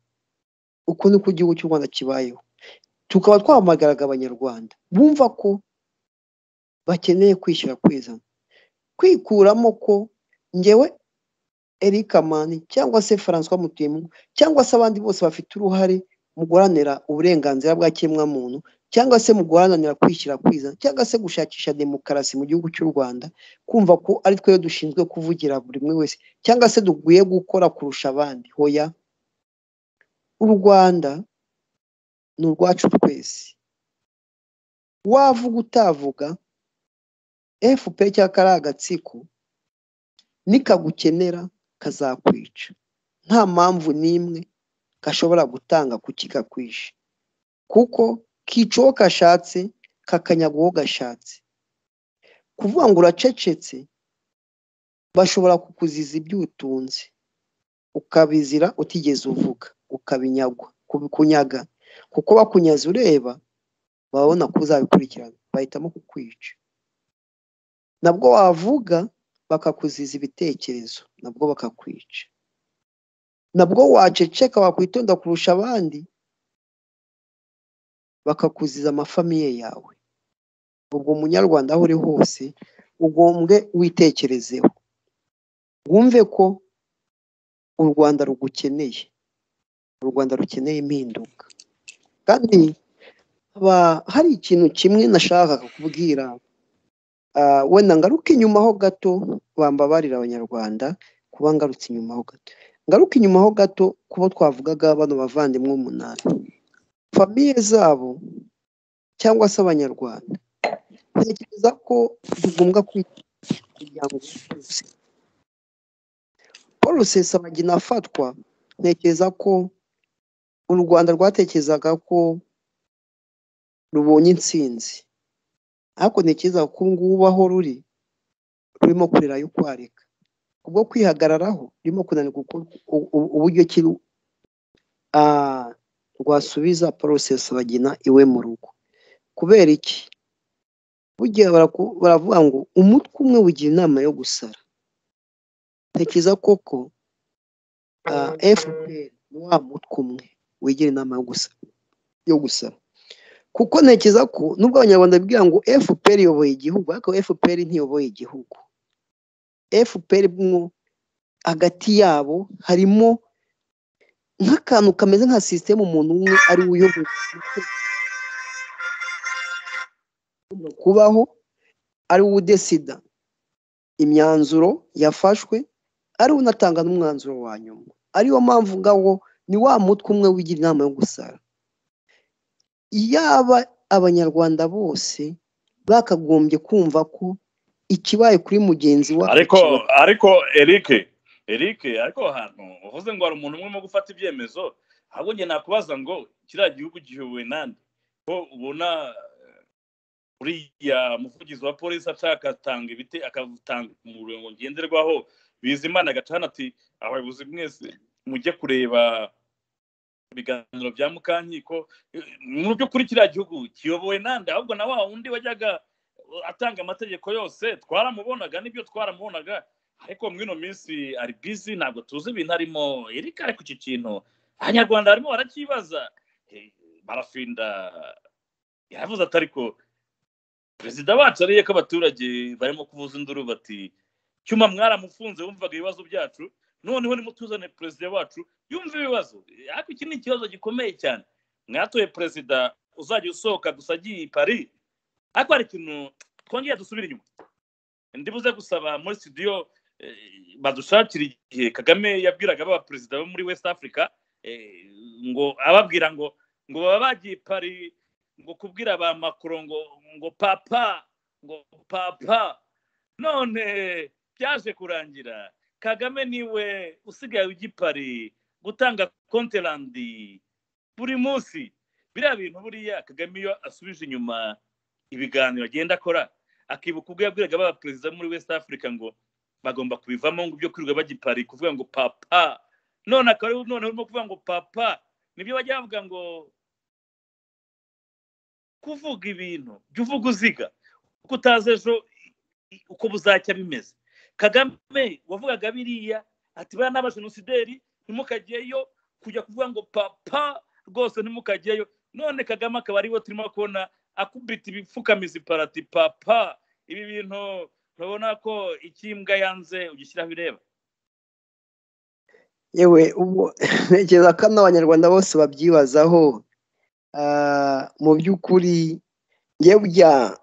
uko niko igihugu cy'u rwanda kibayeho tukaba twamagaraga abanyarwanda bumva ko bakeneye kwishyura kwizana kwikuramo ko ngewe Eric Amani cyangwa se François Mutuyemu cyangwa se abandi bose bafite uruhare mu guharanira uburenganzira bwa kiremwamuntu cyangwa se mu guharanira kwishyira kwizana cyangwa se gushakisha demokarasi mu gihugu cy'u Rwanda kumva ko ari twe dushinzwe kuvugira buri umwe wese cyangwa se dukwiye gukora kurusha abandi hoya u Rwanda ni urwacu twese wavuga utavuga fpr cyangwa kariya agatsiko nikagukenera kazakwica nta mpamvu n'imwe gashobora gutanga ku kikakwishe kuko kica uwo kashatse kakanyaga uwo gashatse kuvuga ngo uracecetse bashobora kukuziza ibyo utunze ukabizira utigeze uvuga ukabinyagwa kubikunyaga kuko bakunyaze ureba babona ko uzabikurikirana bahitamo kukwica nabwo wavuga bakakuziza ibitekerezo nabwo bakakwica nabwo waceceka wakwitonda kurusha abandi bakakuziza amafamiye yawe ubwo umunyarwanda aho uri hose ugombwe witekerezeho wumve ko u rwanda rugukeneye u rwanda rukeneye impinduka kandi haba hari ikintu kimwe nashakaga kubwira wenda ngaruka inyuma ho gato bambabarira abanyarwanda kuba ngarutse inyuma ho gato ngaruka inyuma ho gato kubo twavugaga bano bavandimwe umunani famiye zabo cyangwa se abanyarwanda ntekereza ko tugomba kwita kugira ngo paul rusesabagina afatwa ntekereza ko u rwanda rwatekerezaga ko rubonye intsinzi ariko ntekereza ko ubu ngubu aho ruri rurimo kurira yo kwareka ubwo kwihagararaho rurimo kunanirwa uburyo ki rwasubiza paul rusesabagina iwe mu rugo kubera iki burya baravuga ngo umutwe umwe ugira inama yo gusara ntekereza koko fpr ni wa mutwe umwe wigira inama yo gusara kuko ntekereza ko nubwo abanyarwanda bibwira ngo fpr iyoboye igihugu ariko fpr ntiyoboye igihugu fpr mwo hagati yabo harimo nk'akantu kameze nka sisiteme umuntu umwe ari we uyoboye kubaho ari we udesida imyanzuro yafashwe ari we unatanga n'umwanzuro wa nyuma ariyo mpamvu ngaho ni wa mutwe umwe wigira inama yo gusara yaba abanyarwanda bose bakagombye kumva ko ikibaye kuri mugenzi wacu ariko ariko eric eric ariko hantu uvuze ngo hari umuntu umwe urimo gufata ibyemezo ahubwo njye nakubaza ngo kiriya gihugu gihuwe nande ko ubona uriya muvugizi wa polisi ashaka atanga ibiti akatanga umurongo ngenderwaho bizimana agacana ati abayobozi mwese mujye kureba ibiganiro bya mukankiko mu by'ukuri kiriya gihugu kiyobowe nande ahubwo na wa wundi wajyaga atanga amategeko yose twaramubonaga n'ibyo twaramubonaga ariko muri ino minsi ari bizi ntabwo tuzi ibintu arimo erika ariko iki kintu abanyarwanda barimo barakibaza barafinda yaravuze ati ariko perezida wacu ariye ko abaturage barimo kuvuza induru bati cyuma mwaramufunze wumvaga ibibazo byacu noneho nimutuzane perezida wacu yumva ibibazo ariko iki ni ikibazo gikomeye cyane mwatoye perezida uzajya usohoka gusa agiye i pari ariko hari ikintu twongeye dusubire inyuma ndibuze gusaba muri studio badushakira igihe kagame yabwiraga aba perezida bo muri west africa ngo ababwira ngo ngo baba bagiye pari ngo kubwira ba makuru ngo ngo papa ngo papa none byaje kurangira kagame niwe usigaye ugipari gutanga konterandi buri munsi biriya bintu buriya kagame iyo asubije inyuma ibiganiro agenda akora akibuka ubwo yabwiraga ba perezida muri west africa ngo bagomba kubivamo ngo ibyo kwirirwa bagipari kuvuga ngo papa none akaba noneho urimo kuvuga ngo papa nibyo bajya bavuga ngo kuvuga ibintu jya uvuga uziga kuko utazi ejo uko buzacya bimeze kagame wavugaga biriya ati bariya n'abajenosideri ntimukajyeyo kujya kuvuga ngo papa rwose ntimukajyeyo none kagame akaba ariwe turimo kubona akubita ibipfukamizi parati papa ibi bintu urabona ko ikimbwa yanze ugishyiraho ireba yewe ubu ntekereza ko n'abanyarwanda bose babyibazaho mu by'ukuri njya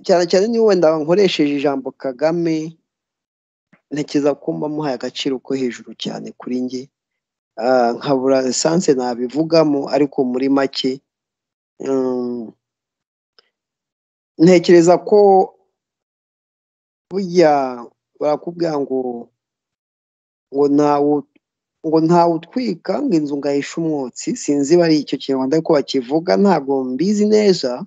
cyane cyane niba wenda nkoresheje ijambo kagame ntekereza ko mba muhaye agaciro ko hejuru cyane kuri njye nkabura esanse nabivugamo ariko muri make ntekereza ko burya barakubwira ngo ngo ntawe ngo ntawe utwika ngo inzu ngahisha umwotsi sinzi bari icyo kinyarwanda ariko bakivuga ntabwo mbizi neza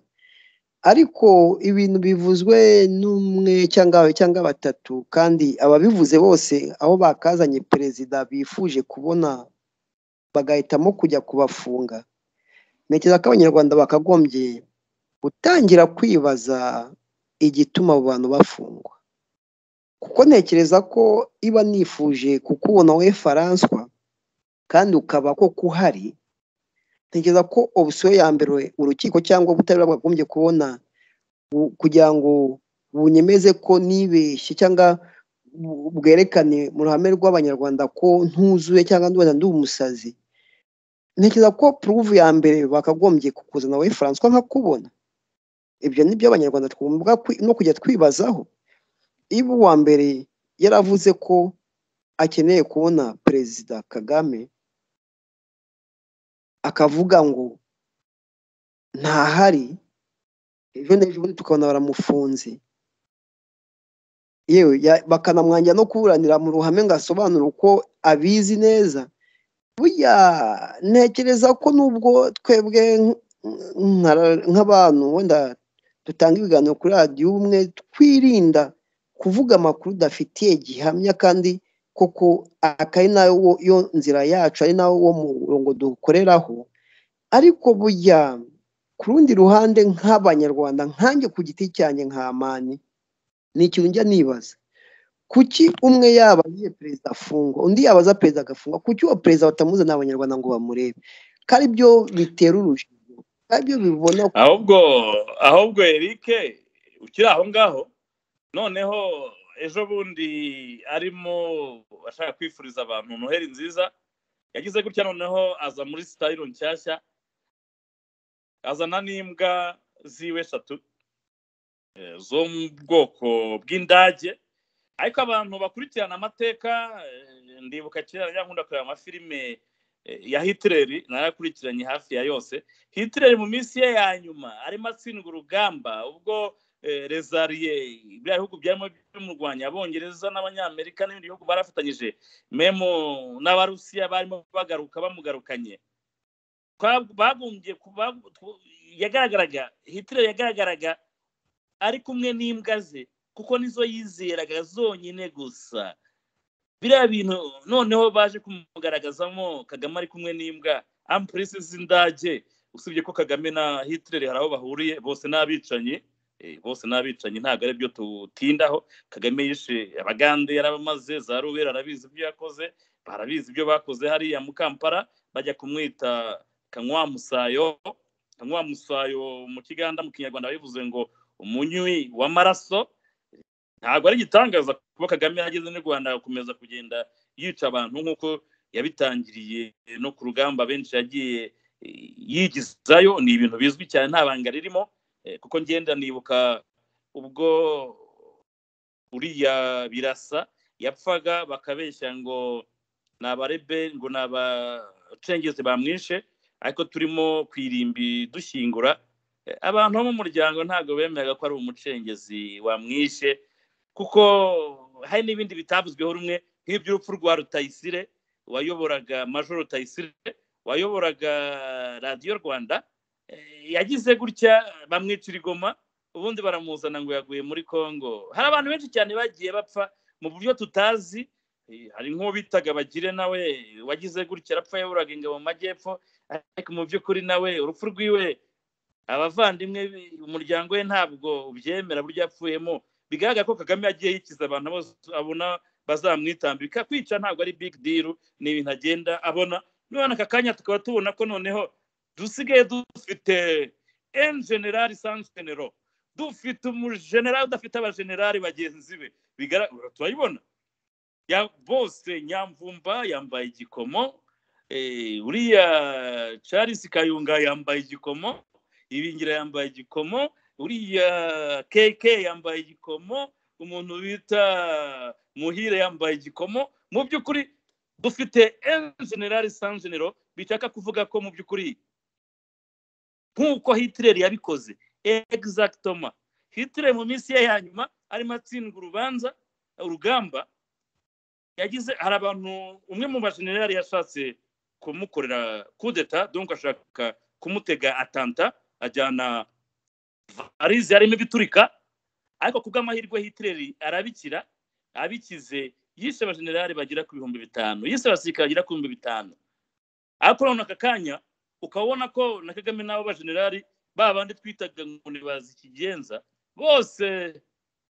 ariko ibintu bivuzwe n'umwe cyangwa babiri cyangwa batatu kandi ababivuze bose aho bakazanye perezida bifuje kubona bagahitamo kujya kubafunga ntekereza ko abanyarwanda bakagombye gutangira kwibaza igituma abo bantu bafungwa kuko ntekereza ko iba nifuje kukubona we faranswa kandi ukaba koko uhari ntekereza ko opsiyo ya mbere urukiko cyangwa ubutabera bwagombye kubona bu- kugira ngo bunyemeze ko nibeshye cyangwa bu- bwerekane mu ruhame rw'abanyarwanda ko ntuzuye cyangwa ndubona ndi umusazi ntekereza ko puruvu ya mbere bakagombye kukuzana we faranswa nkakubona ibyo ni byo abanyarwanda twumva kwi- no kujya twibazaho iba uwa mbere yaravuze ko akeneye kubona perezida kagame akavuga ngo ntahari ejo n'ejobundi tukabona baramufunze yewe ya- bakanamwangira no kuburanira mu ruhame ngo asobanure uko abizi neza burya ntekereza ko nubwo twebwe nk- nk- nk'abantu wenda dutanga ibiganiro kuri radiyo ubumwe twirinda kuvuga amakuru udafitiye gihamya kandi koko akaba ari nayo yo nzira yacu ari nawo wo murongo dukoreraho ariko burya ku rundi ruhande nk'abanyarwanda nkanjye ku giti cyanjye nk'amani ni ikintu njya nibaza kuki umwe yaba yiye perezida afungwa undi yabaza perezida agafungwa kuki uwo perezida batamuzana abanyarwanda ngo bamurebe ko ari byo bitera urujijo ko ari byo bibona ko ahubwo ahubwo erike ukiri aho ngaho noneho ejo bundi arimo ashaka kwifuriza abantu noheli nziza yagize gutya noneho aza muri sitayiro nshyashya azana n'imbwa ziwe eshatu eh, zo mu bwoko bw'indage ariko abantu bakurikirana amateka eh, ndibuka kera nkunda kureba amafilime eh, ya hitileri narayakurikiranye hafi ya yose hitileri mu minsi ye ya nyuma arimo atsindwa urugamba ubwo eh, rezariye biriya bihugu byarimo bimurwanya abongereza n'abanyamerika n'ibindi bihugu barafatanyije memo n'abarusiya barimo bagaruka bamugarukanye Twab- bagombye kuba tw- yagaragaraga hitileri yagaragaraga ari kumwe n'imbwa ze kuko nizo yizeraga zonyine gusa biriya bintu noneho baje kumugaragazamo kagame ari kumwe n'imbwa ampurisi z'indage usibye ko kagame na hitireri hari aho bahuriye bose n'abicanyi eh, bose n'abicanyi ntabwo ari byo tutindaho kagame yishe abagande yarabamaze za rubera arabizi ibyo yakoze barabizi ibyo bakoze hariya mu kampala bajya kumwita kanywamusayo kanywamusayo mu kiganda mu kinyarwanda bivuze ngo umunywi w'amaraso ntabwo ari igitangaza kuba kagame yageze n'u rwanda agakomeza kugenda yica abantu nk'uko yabitangiriye no ku rugamba benshi yagiye eh, yigizayo ni ibintu bizwi cyane nta banga ririmo eh, kuko ngenda nibuka ubwo uriya birasa yapfaga bakabeshya ngo ni abarebe ngo ni abacengezi bamwishe ariko turimo ku irimbi dushyingura Eh, abantu bo mu muryango ntabwo bemeraga ko ari umucengezi wamwishe kuko hari n'ibindi bitavuzweho rumwe nk'iby'urupfu rwa rutayisire wayoboraga major rutayisire wayoboraga radiyo rwanda eh, yagize gutya bamwicira igoma ubundi baramuzana ngo yaguye muri congo hari abantu benshi cyane bagiye bapfa mu buryo tutazi eh, hari nk'uwo bitaga bagire nawe wagize gutya arapfa yayoboraga ingabo mu majyepfo ariko mu by'ukuri nawe urupfu rwiwe abavandimwe be- umuryango we ntabwo ubyemera buryo yapfuyemo bigaragara ko kagame yagiye yikiza abantu bose abona bazamwitambika kwica ntabwo ari big deal ni ibintu agenda abona none aka kanya tukaba tubona ko noneho dusigaye dufite en general sans genero dufite umujenerali udafite abajenerali bagenzi be bigaragara turayibona ya bose nyamvumba yambaye igikomo eh, uriya charles kayunga yambaye igikomo ibingira yambaye igikomo uriya keke yambaye igikomo umuntu bita muhire yambaye igikomo mu by'ukuri dufite enjenerali sanjenero bishaka kuvuga ko mu by'ukuri nk'uko hitireri yabikoze egizagitoma hitireri mu minsi ye ya nyuma arimo atsindwa urubanza urugamba yagize hari abantu umwe mu bajenerali yashatse kumukorera kudeta donc ashaka kumutega atanta ajyana varize yarimo ibiturika ariko ku bw'amahirwe hitireri arabikira abikize yishe abajenerali bagera ku bihumbi bitanu yishe abasirikare bagera ku bihumbi bitanu ariko noneho aka kanya ukabona ko na kagame n'abo bajenerali ba bandi twitaga ngo ntibazi ikigenza bose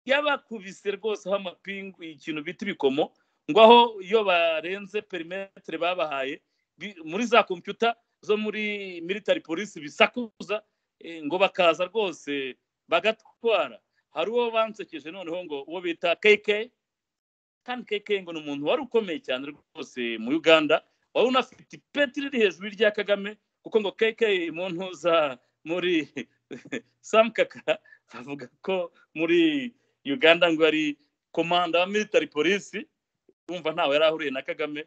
yabakubise rwose aho amapingu ikintu bita ibikomo ngo aho iyo barenze perimetere babahaye bi- muri za kompiyuta zo muri military police bisakuza eh, ngo bakaza rwose bagatwara hari uwo bansekeje noneho ngo uwo bita keke kandi keke ngo ni umuntu wari ukomeye cyane rwose mu uganda wari unafite ipeti riri hejuru y'irya kagame kuko ngo keke mu ntuza muri samukaka avuga ko muri uganda ngo ari komanda wa military polisi wumva ntawe yari ahuriye na kagame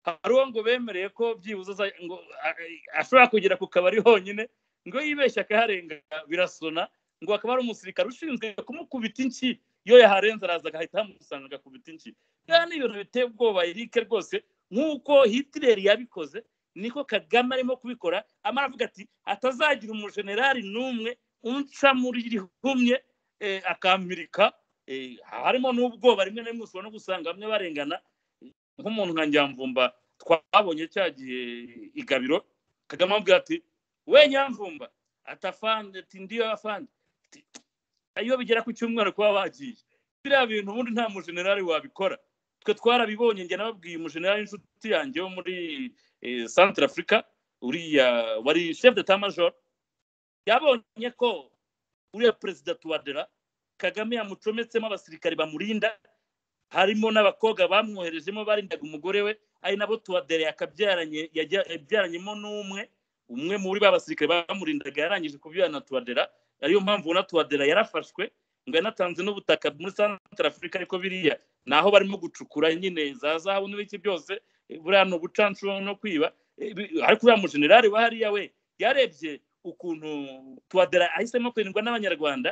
hari uwo ngo bemereye ko byibuze aza- ngo a- ashobora kugera ku kabari honyine ngo yibeshye akaharenga birasona ngo akaba ari umusirikare ushinzwe kumukubita inshyi iyo yaharenze araza agahita amusanga agakubita inshyi kandi ni ibintu biteye ubwoba erike rwose nk'uko hitileri yabikoze niko kagame arimo kubikora amara avuga ati atazagira umujenerali n'umwe unca muri rihumye eh, akamirika eh, harimo n'ubwoba rimwe na rimwe ushobora no gusanga bamwe barengana nk'umuntu nka nyamvumba twabonye cya gihe igabiro kagame amubwira ati we nyamvumba atafande ati ndiyo afande Ati, iyo bigera ku cyumweru kuba bagiye biriya bintu ubundi nta mujenerali wabikora twe twarabibonye njye nababwiye umujenerali inshuti yanjye wo muri eh, centre africa uriya wari chef de major yabonye ko uriya perezida tuwadera kagame yamucometsemo abasirikare bamurinda harimo n'abakobwa bamwoherejemo barindaga umugore we ari nabo tuwadera yakabyaranye yajya- yabyaranyemo n'umwe umwe muri ba basirikare bamurindaga yarangije kubyara na tuwadera ariyo mpamvu ubona tuwadera yarafashwe ngo yanatanze n'ubutaka muri centre afurika ariko biriya ni aho barimo gucukura nyine za zahabu n'ibiki byose buriya ni ubucanshuro no kwiba Eh, bi- ariko uriya mujenerali wa hariya we yarebye ukuntu tuwadera ahisemo kurindwa n'abanyarwanda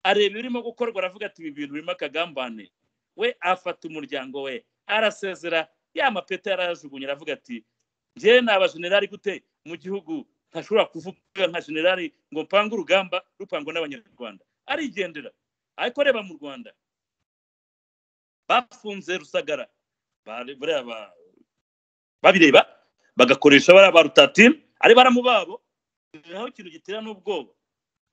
areba ibirimo gukorwa aravuga ati ibi bintu birimo akagambane we afata umuryango we arasezera ya mapeta yarayajugunya aravuga ati njyewe ni abajenerali gute mu gihugu ntashobora kuvuga nka generali ngo mpange urugamba rupangwa n'abanyarwanda arigendera ariko reba mu rwanda bafunze rusagara Bari- buriya ba- babireba bagakoresha bariya ba rutatira ari baramu babo naho ikintu gitera n'ubwoba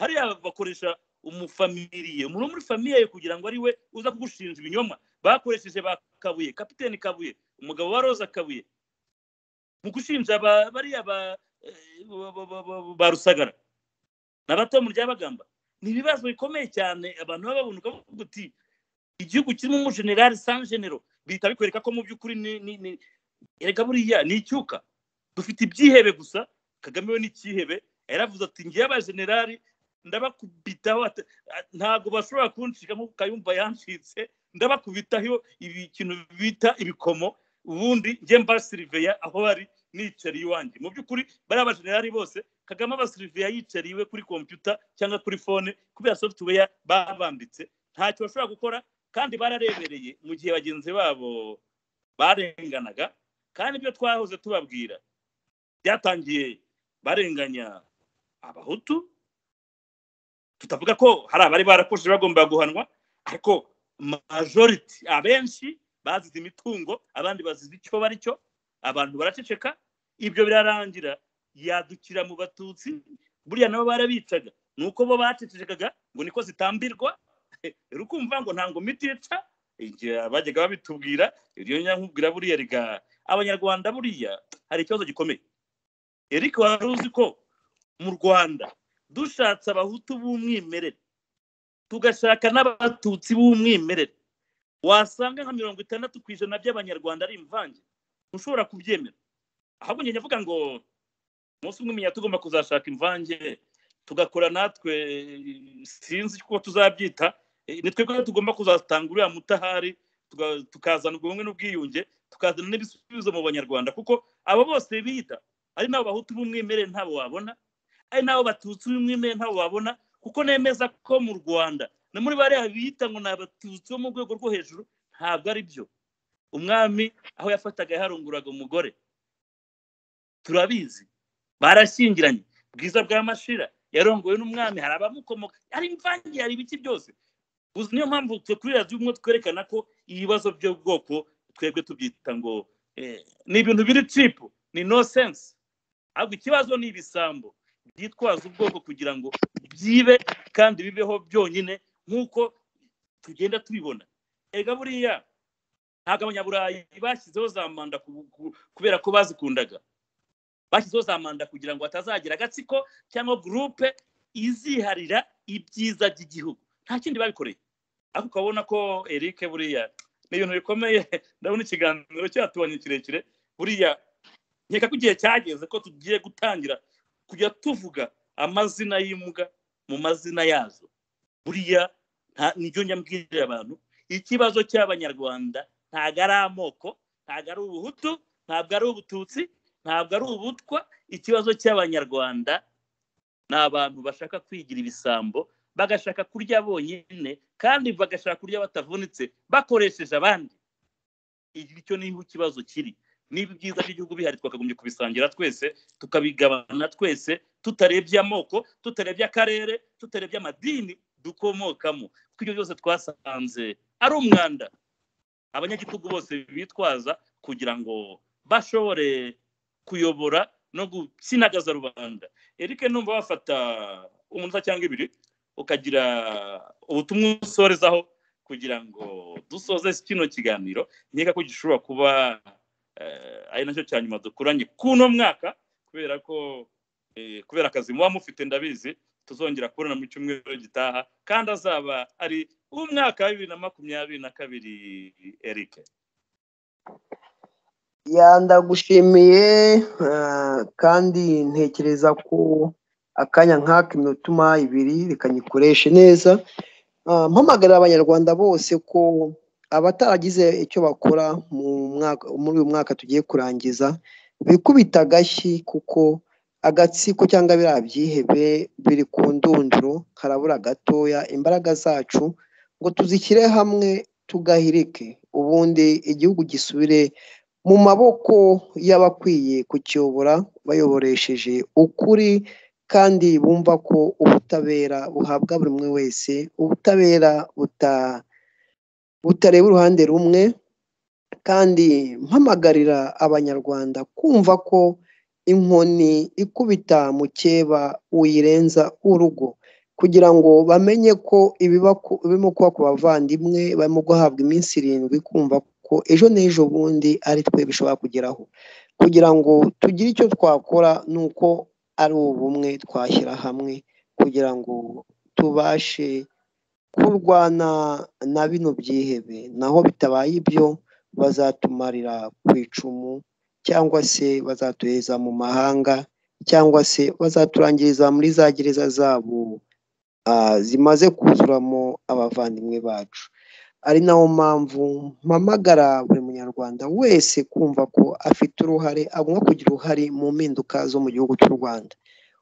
hariya bakoresha umufamiliye umuntu wo muri famiye yawe kugira ngo ari we uza kugushinja ibinyoma bakoresheje ba kabuye kapiteni kabuye umugabo wa roza kabuye mu gushinja aba- bariya ba, eh, ba- ba- ba- ba- ba rusagara na bato mu ryabagamba ni ibibazo bikomeye cyane abantu baba babunduka bavuga uti igihugu kirimo umujenerali san genero bihita bikwereka ko mu by'ukuri ni- ni- ni- erega buriya ni icyuka dufite ibyihebe gusa kagame we ni icyihebe yaravuze ati ngewe abajenerali ndabakubitaho ata- a- ntabwo bashobora kuncika nk'uko kayumba yancitse ndabakubitaho ibi ikintu bita ibikomo ubundi njye mbasiriveya aho bari nicariye iwanjye mu by'ukuri bariya bajenerali bose kagame abasiriveya yicariye iwe kuri kompiyuta cyangwa kuri fone kubera software babambitse ntacyo bashobora gukora kandi bararebereye mu gihe bagenzi babo barenganaga kandi ibyo twahoze tubabwira byatangiye barenganya abahutu tutavuga ko hari abari barakoze bagomba guhanwa ariko majority abenshi bazize imitungo abandi bazize icyo bari cyo abantu baraceceka ibyo birarangira yadukira mu batutsi buriya nabo barabicaga ni uko bo bacecekaga ngo niko zitambirwa rukumva ngo ntango miti yica igihe bajyaga babitubwira ibyo nyankubwira buriya rega abanyarwanda buriya hari ikibazo gikomeye erike wari uzi ko mu rwanda dushatse abahutu b'umwimerere tugashaka n'abatutsi b'umwimerere wasanga nka mirongo itandatu ku ijana by'abanyarwanda ari imvange ntushobora kubyemera ahubwo njye nvuga ngo umunsi umwe menya tugomba kuzashaka imvange tugakora natwe sinzi ko tuzabyita Eh, ni twebwe tugomba kuzatanga uriya mutahari tuga- tukazana ubwo bumwe n'ubwiyunge tukazana n'ibisubizo mu banyarwanda kuko abo bose biyita ari n'abo bahutu b'umwimerere ntabo wabona ari n'abo batutsi b'umwimerere ntabo wabona kuko nemeza ko mu rwanda no muri bariya bita ngo ni abatutsi bo mu rwego rwo hejuru ntabwo ari byo umwami aho yafataga yaharunguraga umugore turabizi barashyingiranye bwiza bwa mashira yarongowe n'umwami hari abamukomoka hari imvange hari ibiki byose gusa niyo mpamvu twe kuri radiyo umwe twerekana ko ibibazo by'ubwoko twebwe tubyita ngo eh, ni ibintu biri cipu ni no sense ahubwo ikibazo ni ibisambo byitwaza ubwoko kugira ngo byibe kandi bibeho byonyine nk'uko tugenda tubibona erega buriya ntabwo abanyaburayi bashyizeho za manda ku- ku- kubera ko bazikundaga bashyizeho za manda kugira ngo hatazagira agatsiko cyangwa gurupe iziharira ibyiza by'igihugu nta kindi babikoreye ariko ukabona ko eric buriya ni ibintu bikomeye ndabona ikiganiro cyatubanye kirekire buriya nkeka ko igihe cyageze ko tugiye gutangira kujya tuvuga amazina y'imbwa mu mazina yazo buriya nta- nibyo nyambwirira abantu ikibazo cy'abanyarwanda ntabwo ari amoko ntabwo ari ubuhutu ntabwo ari ubututsi ntabwo ari ubutwa ikibazo cy'abanyarwanda ni abantu bashaka kwigira ibisambo bagashaka kurya bonyine kandi bagashaka kurya batavunitse bakoresheje abandi icyo niho ikibazo kiri niba ibyiza by'igihugu bihari twakagombye kubisangira twese tukabigabana twese tutarebye amoko tutarebye akarere tutarebye amadini dukomokamo kuko ibyo byose twasanze ari umwanda abanyagitugu bose bitwaza kugira ngo bashobore kuyobora no gusinagaza rubanda eric numva wafata umunota cyangwa ibiri ukagira ubutumwa usorezaho kugira ngo dusoze kino kiganiro nkeka ko gishobora kuba eh, ari nacyo cya nyuma dukuranye k'uno mwaka kubera ko eh, kubera akazi muba mufite ndabizi tuzongera kubona mu cyumweru gitaha kandi azaba ari umwaka wa bibiri na makumyabiri na kabiri eric ya ndagushimiye ah, kandi ntekereza ko akanya nk'aka iminotuma ibiri reka nyikoreshe neza Ah, mpamagarira abanyarwanda bose ko abataragize icyo bakora mu mwaka muri uyu mwaka tugiye kurangiza bikubita agashyi kuko agatsiko cyangwa biriya byihebe biri ku ndunduro karabura gatoya imbaraga zacu ngo tuzishyire hamwe tugahirike ubundi igihugu gisubire mu maboko y'abakwiye kukiyobora bayoboresheje ukuri kandi bumva ko ubutabera buhabwa buri umwe wese ubutabera buta butareba uruhande rumwe kandi mpamagarira abanyarwanda kumva ko inkoni ikubita mukeba uyirenza urugo kugira ngo bamenye ko ibiba ku- birimo kuba ku bavandimwe barimo guhabwa iminsi irindwi kumva ko ejo n'ejo bundi ari twe bishobora kugeraho kugira ngo tugire icyo twakora ni uko ari ubumwe twashyira hamwe kugira ngo tubashe kurwana na bino byihebe naho bitabaye ibyo bazatumarira ku icumu cyangwa se bazatuheza mu mahanga cyangwa se bazaturangiriza muri za gereza zabo ah, zimaze kuzuramo abavandimwe bacu ari nayo mpamvu mpamagara buri munyarwanda wese kumva ko afite uruhare agomba kugira uruhare mu mpinduka zo mu gihugu cy'u rwanda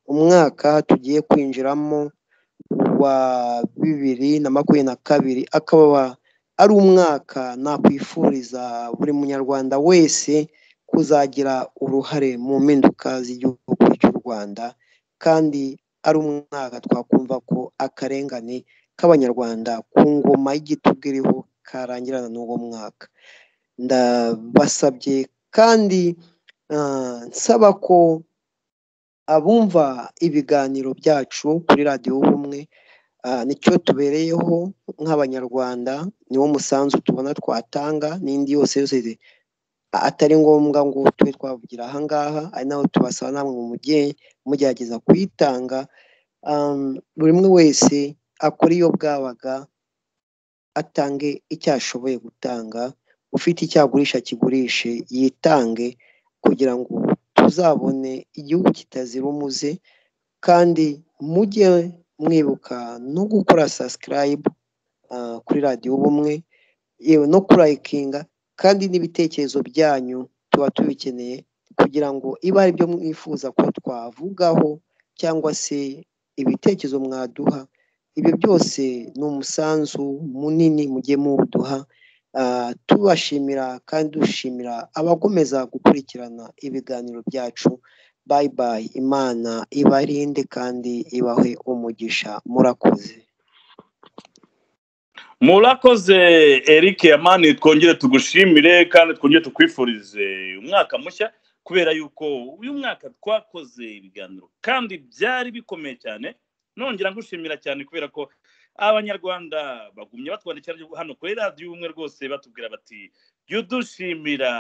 umwaka tugiye kwinjiramo wa bibiri na makumyabiri na kabiri akaba ari umwaka nakwifuriza buri munyarwanda wese kuzagira uruhare mu mpinduka z'igihugu cy'u rwanda kandi ari umwaka twakumva ko akarengane k'abanyarwanda ku ngoma y'igitugu iriho karangirana n'uwo mwaka ndabasabye kandi ah, nsaba ko abumva ibiganiro byacu kuri radiyo ubumwe ah, nicyo tubereyeho nk'abanyarwanda niwo musanzu tubona twatanga n'indi yose yose atari ngombwa ngo tube twavugira ahangaha ari naho tubasaba namwe mujye mugerageza kuyitanga um, buri umwe wese akora iyo bwabaga atange icyo ashoboye gutanga ufite icyo agurisha akigurishe yitange kugira ngo tuzabone igihugu kitazira umuze kandi mujye mwibuka no gukora sasikarayibu kuri radiyo ubumwe yewe no kurayikinga kandi n'ibitekerezo byanyu tuba tubikeneye kugira ngo iba ari byo mwifuza ko twavugaho cyangwa se ibitekerezo mwaduha ibyo byose ni umusanzu munini mugiye muwuduha ah, tubashimira kandi dushimira abakomeza gukurikirana ibiganiro byacu bayi bayi imana ibarinde kandi ibahe umugisha murakoze murakoze eric yamani twongere tugushimire kandi twongere tukwifurize umwaka mushya kubera yuko uyu mwaka twakoze ibiganiro kandi byari bikomeye cyane nongera ngushimira cyane kubera ko abanyarwanda bagumye batwandikira hano kuri radiyo ubumwe rwose batubwira bati jya udushimira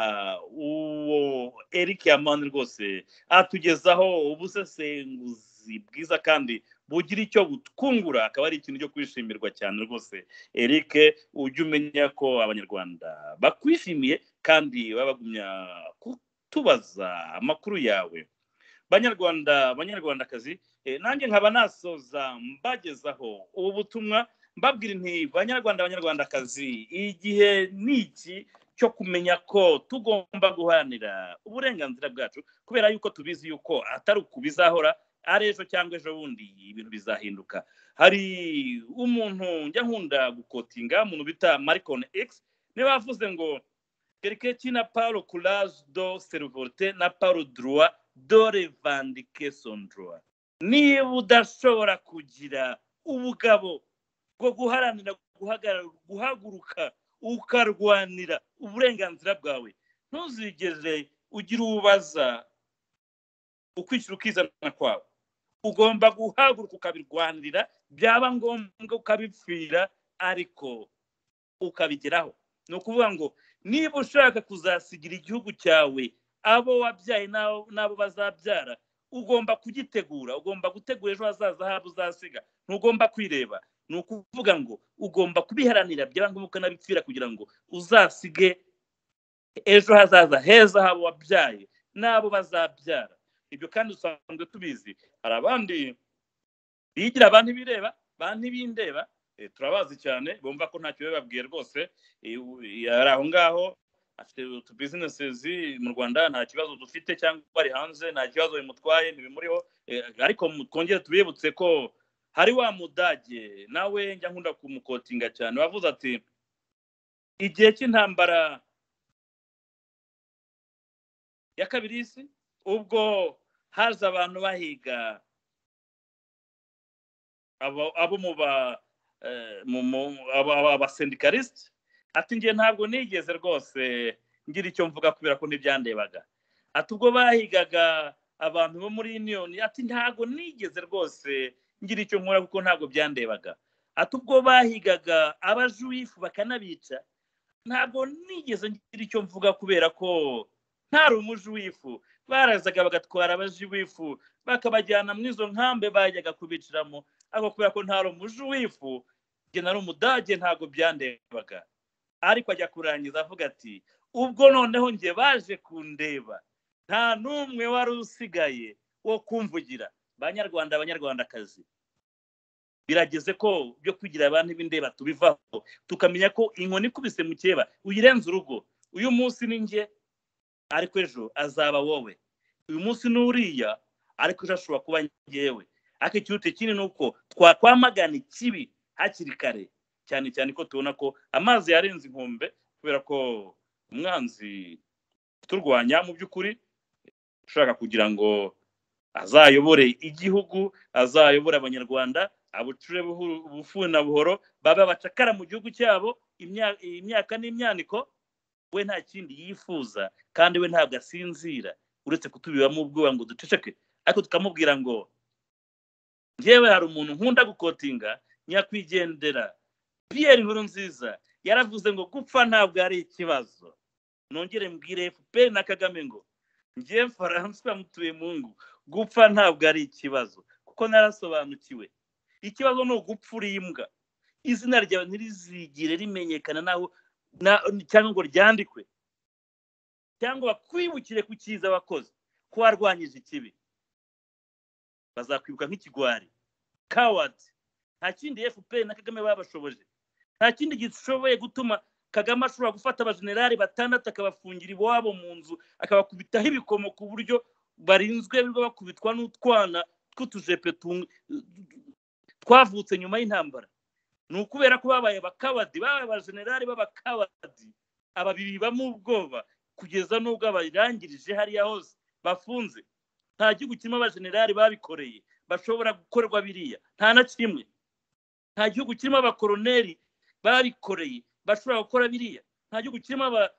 uwo eric yamani rwose atugezaho ubusesenguzi bwiza kandi bugira icyo butwungura akaba ari ikintu cyo kwishimirwa cyane rwose eric ujye umenya ko abanyarwanda bakwishimiye kandi baba bagumya kutubaza amakuru yawe banyarwanda banyarwandakazi eh, nanjye nkaba nasoza mbagezaho ubu butumwa mbabwira nti banyarwanda banyarwandakazi igihe ni iki cyo kumenya ko tugomba guharanira uburenganzira bwacu kubera yuko tubizi yuko atari uku bizahora ari ejo cyangwa ejo bundi ibintu bizahinduka hari umuntu njya nkunda gukotinga umuntu bita marikoni egisi niba yavuze ngo keriketi na paul kuraje do serivorite na paul duruwa do revandication duruwa niba udashobora kugira ubugabo bwo guharanira guhagarara guhaguruka ukarwanira uburenganzira bwawe ntuzigere ugira ubaza ukwishyura ukizana kwawe ugomba guhaguruka ukabirwanirira byaba ngombwa ukabipfira ariko ukabigeraho ni ukuvuga ngo niba ushaka kuzasigira igihugu cyawe abo wabyaye n'abo- n'abo bazabyara ugomba kugitegura ugomba gutegura ejo hazaza habo uzasiga ntugomba kwireba ni ukuvuga ngo ugomba kubiharanira byaba ngombwa ukanabipfira kugira ngo uzasige ejo hazaza heza habo wabyaye n'abo bazabyara ibyo kandi dusanzwe tubizi hari abandi bigira abantu ibireba abantu ibindeba eh, turabazi cyane bumva ko ntacyo bababwiye rwose eh, u- ari aho ngaho afite utu bizinesizi mu rwanda nta kibazo dufite cyangwa bari hanze nta kibazo bimutwaye ntibimuriho eh, ariko mu- twongere tubibutse ko hari wa mudage nawe njya nkunda kumukotinga cyane wavuze ati igihe cy'intambara ya kabiri y'isi ubwo haza abantu bahiga abo abo mu ba eh, mu- mu- aba- aba- abasendikarisite ati ngiye ntabwo nigeze rwose ngira icyo mvuga kubera ko ntibyandebaga ati ubwo bahigaga abantu bo muri uniyoni ati ntabwo nigeze rwose ngira icyo nkora kuko ntabwo byandebaga ati ubwo bahigaga abajuwifu bakanabica ntabwo nigeze ngira icyo mvuga kubera ko ntari umujuwifu barazaga bagatwara abajuwifu bakabajyana muri izo nkambe bajyaga kubiciramo ariko kubera ko ntari umujuwifu njye nari umudage ntabwo byandebaga ariko ajya kurangiza avuga ati ubwo noneho njye baje kundeba nta n'umwe wari usigaye wo kumvugira banyarwanda banyarwandakazi birageze ko byo kugira abantu b'indeba tubivaho tukamenya ko inkoni ikubise mu cyeba uyirenze urugo uyu munsi ni njye ariko ejo azaba wowe uyu munsi ni uriya ariko ejo ashobora kuba ngewe ariko ikiruta ikindi ni uko twakwamagana ikibi hakiri kare cyane cyane ko tubona ko amazi yarenze inkombe kubera ko umwanzi turwanya mu by'ukuri ushaka kugira ngo azayobore igihugu azayobore abanyarwanda abucure buhu- bufuni na buhoro babe abacakara mu gihugu cyabo imya- imyaka n'imyaniko we nta kindi yifuza kandi we ntabwo asinzira uretse kutubibamo ubwoba ngo duceceke ariko tukamubwira ngo njyewe hari umuntu nkunda gukotinga nyakwigendera pierre inkuru nziza yaravuze ngo gupfa ntabwo ari ikibazo nongere mbwire fpr na kagame ngo njyewe faransa mutuye mungu gupfa ntabwo ari ikibazo kuko narasobanukiwe ikibazo ni ugupfura imbwa izina ryawe ntirizigire rimenyekana naho na- cyangwa ngo ryandikwe cyangwa bakwibukire ku cyiza wakoze ko warwanyije ikibi bazakwibuka nk'ikigwari kawadi nta kindi fpr na kagame babashoboje nta kindi gishoboye gutuma kagame ashobora gufata abajenerali batandatu akabafungira iwabo mu nzu akabakubitaho ibikomo ku buryo barinzwe birirwa bakubitwa n'utwana tw'utujepe tung- twavutse nyuma y'intambara ni ukubera ko babaye abakabadi babaye abajenerali b'abakabadi ababiri bamo ubwoba kugeza n'ubwo abayirangirije hariya hose bafunze nta gihugu kirimo abajenerali babikoreye bashobora gukorwa biriya nta na kimwe nta gihugu kirimo abakoroneri babikoreye bashobora gukora biriya nta gihugu kirimo aba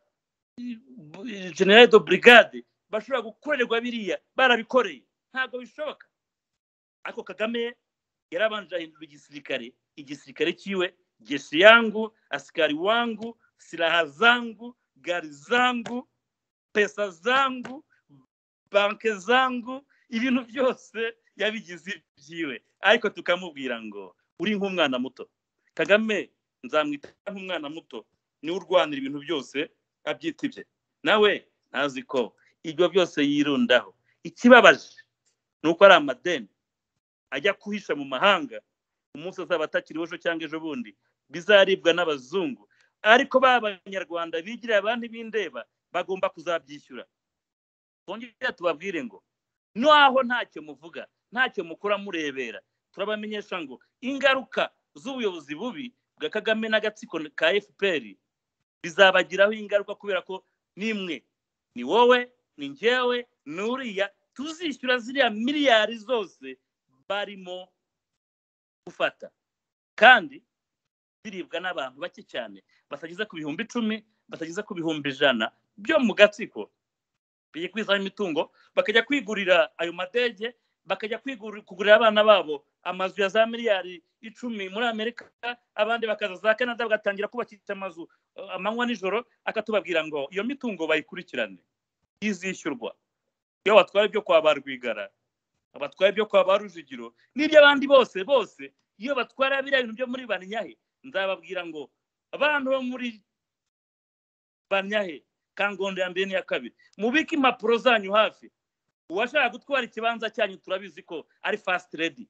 generale do brigade bashobora gukorerwa biriya barabikoreye ntabwo bishoboka ariko kagame yarabanje ahindura igisirikare igisirikare cyiwe jeshi yangu asikari wangu silaha zangu gari zangu pesa zangu banke zangu ibintu byose yabigize ibyiwe ariko tukamubwira ngo uri nk'umwana muto kagame nzamwita nk'umwana muto niwe urwanira ibintu byose abyita ibye nawe ntazi ko ibyo byose yirundaho ikibabaje ni uko ari amadeni ajya kuhisha mu mahanga umunsi azaba atakiriho ejo cyangwa ejo bundi bizaribwa n'abazungu ariko ba banyarwanda bigira abandi b'indeba bagomba kuzabyishyura twongera tubabwire ngo naho ntacyo muvuga ntacyo mukora murebera turabamenyesha ngo ingaruka z'ubuyobozi bubi bwa kagame n'agatsiko ka fpr bizabagiraho ingaruka kubera ko nimwe ni wowe ni ngewe ni uriya tuzishyura ziriya miliyari zose barimo gufata kandi biribwa n'abantu bake cyane batageza ku bihumbi icumi batageza ku bihumbi ijana byo mu gatsiko bijya kwizaho imitungo bakajya kwigurira ayo madege bakajya kugurira abana babo amazu ya za miliyari icumi muri amerika abandi bakaza za canada bagatangira kubakisha amazu amanywa nijoro akatubabwira ngo iyo mitungo bayikurikirane izishyurwa iyo batwara ibyo kwa ba rwigara abatwara ibyo kwa ba rujugiro n'iby'abandi bose bose iyo batwara biriya bintu byo muri banyahe nzababwira ngo abantu bo muri banyahe kangondo ya mbere n'iya kabiri mubike impapuro zanyu hafi uwashaka gutwara ikibanza cyanyu turabizi ko ari fasiti redi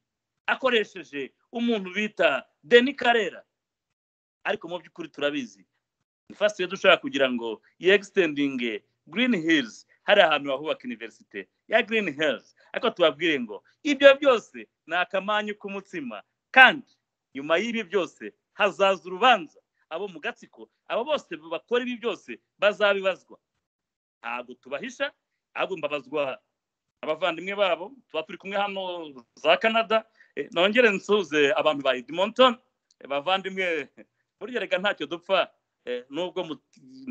akoresheje umuntu bita deni karera ariko mu by'ukuri turabizi ni fasiti redi ushaka kugira ngo yegisitendinge girini hirizi hari ahantu bahubaka iniverisite ya girini hirizi ariko tubabwire ngo ibyo byose ni akamanyu k'umutsima kandi nyuma y'ibi byose hazaza urubanza abo mu gatsiko abo bose bakora ibi byose bazabibazwa ntabwo tubahisha ahubwo mbabazwa abavandimwe babo tuba turi kumwe hano za canada nongere nsuze abantu ba edmonton bavandimwe burya reka ntacyo dupfa nubwo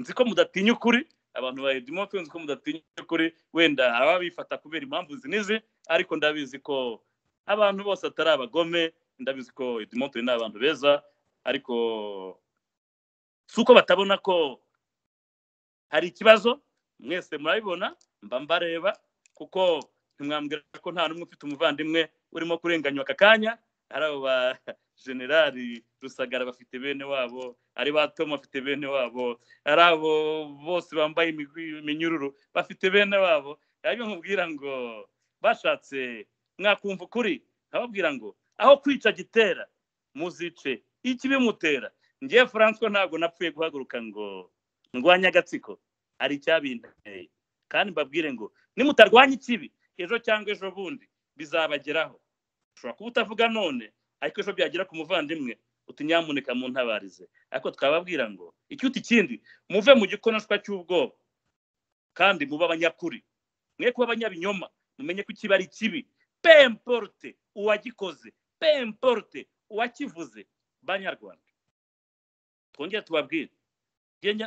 nzi ko mudatinya ukuri abantu ba edmonton nzi ko mudatinya ukuri wenda ababifata kubera impamvu izi n'izi ariko ndabizi ko abantu bose atari abagome ndabizi ko edmonton ni abantu beza ariko si uko batabona ko hari ikibazo mwese murabibona mba mbareba kuko ntimwambwira ko nta n'umwe ufite umuvandimwe urimo kurenganywa aka kanya ari abo ba generali rusagara bafite bene wabo ari ba tom bafite bene wabo ari abo bose bambaye iminyururu bafite bene wabo aribyo nkubwira ngo bashatse mwakumva ukuri nkababwira ngo aho kwica gitera muzice ikibimutera ngewe furanswa ntabwo napfuye guhaguruka ngo ndwanye agatsiko hari icyabinteye kandi mbabwire ngo nimutarwanya ikibi ejo cyangwa ejo bundi bizabageraho ushobora kuba utavuga none ariko ejo byagera ku muvandimwe uti nyamuneka mu ntabarize ariko twababwira ngo icyuti ikindi muve mu gikonoshwa cy'ubwoba kandi mube abanyakuri mwe kuba abanyabinyoma mumenye ko ikibi ari kibi pemporute uwagikoze pemporute uwakivuze banyarwanda twongere tubabwire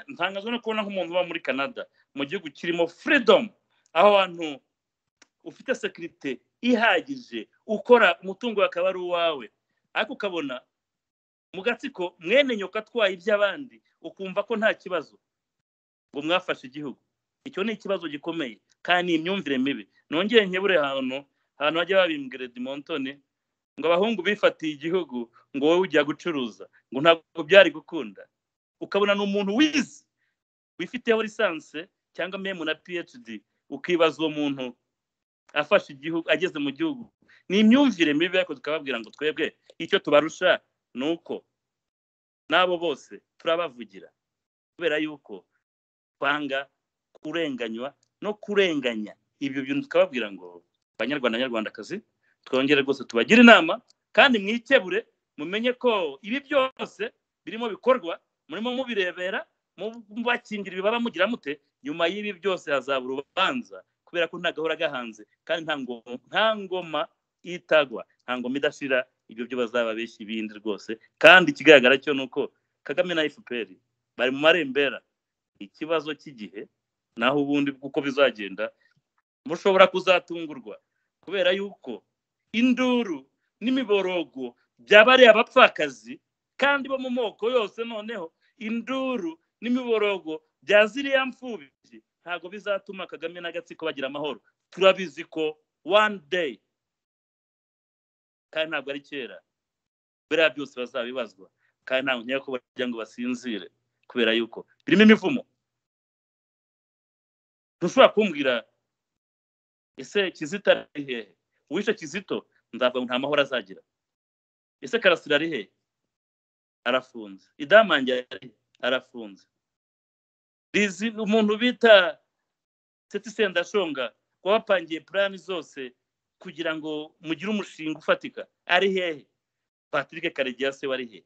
ntangazwa no kubona nk'umuntu uba muri canada mu gihugu kirimo freedom aho hantu ufite sekirite ihagije ukora umutungo akaba ari uwawe ariko ukabona mu gatsiko mwene nyoka atwaye iby'abandi ukumva ko nta kibazo ngo mwafashe igihugu icyo ni ikibazo gikomeye kandi ni imyumvire mibi nongere nkebure ahantu ahantu hajya babimbwira edimontone ngo abahungu bifatiye igihugu ngo wowe ujya gucuruza ngo ntabwo byari gukunda ukabona ni umuntu wize wifiteho lisanse cyangwa memu na phd ukibaza uwo muntu afashe igihugu ageze mu gihugu ni imyumvire mibi ariko tukababwira ngo twebwe icyo tubarusha ni uko n'abo bose turabavugira kubera yuko twanga kurenganywa no kurenganya ibyo bintu tukababwira ngo abanyarwanda banyarwandakazi twongere rwose tubagire inama kandi mwikebure mumenye ko ibi byose birimo bikorwa murimo mubirebera mubakingira ibibaba mugira mute nyuma y'ibi byose hazaba urubanza kubera ko nta gahora gahanze kandi nta ngo- nta ngoma itagwa nta ngoma idashira ibyo byo bazaba benshi ibindi rwose kandi ikigaragara cyo ni uko kagame na fpr bari mu marembera ikibazo cy'igihe naho ubundi uko bizagenda mushobora kuzatungurwa kubera yuko induru n'imiborogo byabareye abapfakazi kandi bo mu moko yose noneho induru n'imiborogo bya ziriya mfubyi ntabwo bizatuma kagame n'agatsiko bagira amahoro turabizi ko one day kandi ntabwo ari kera biriya byose bazabibazwa kandi ntabwo nkeka ko bajya ngo basinzire kubera yuko birimo imivumo ntushobora kumbwira ese kizito ari hehe uwishe kizito nzavuga ngo nta mahoro azagira ese karasira ari hehe arafunze idamange ari hehe? arafunze rizi umuntu bita seti sendashonga wabapangiye purani zose kugira ngo mugire umushinga ufatika ari hehe patrick karegeya se wari hehe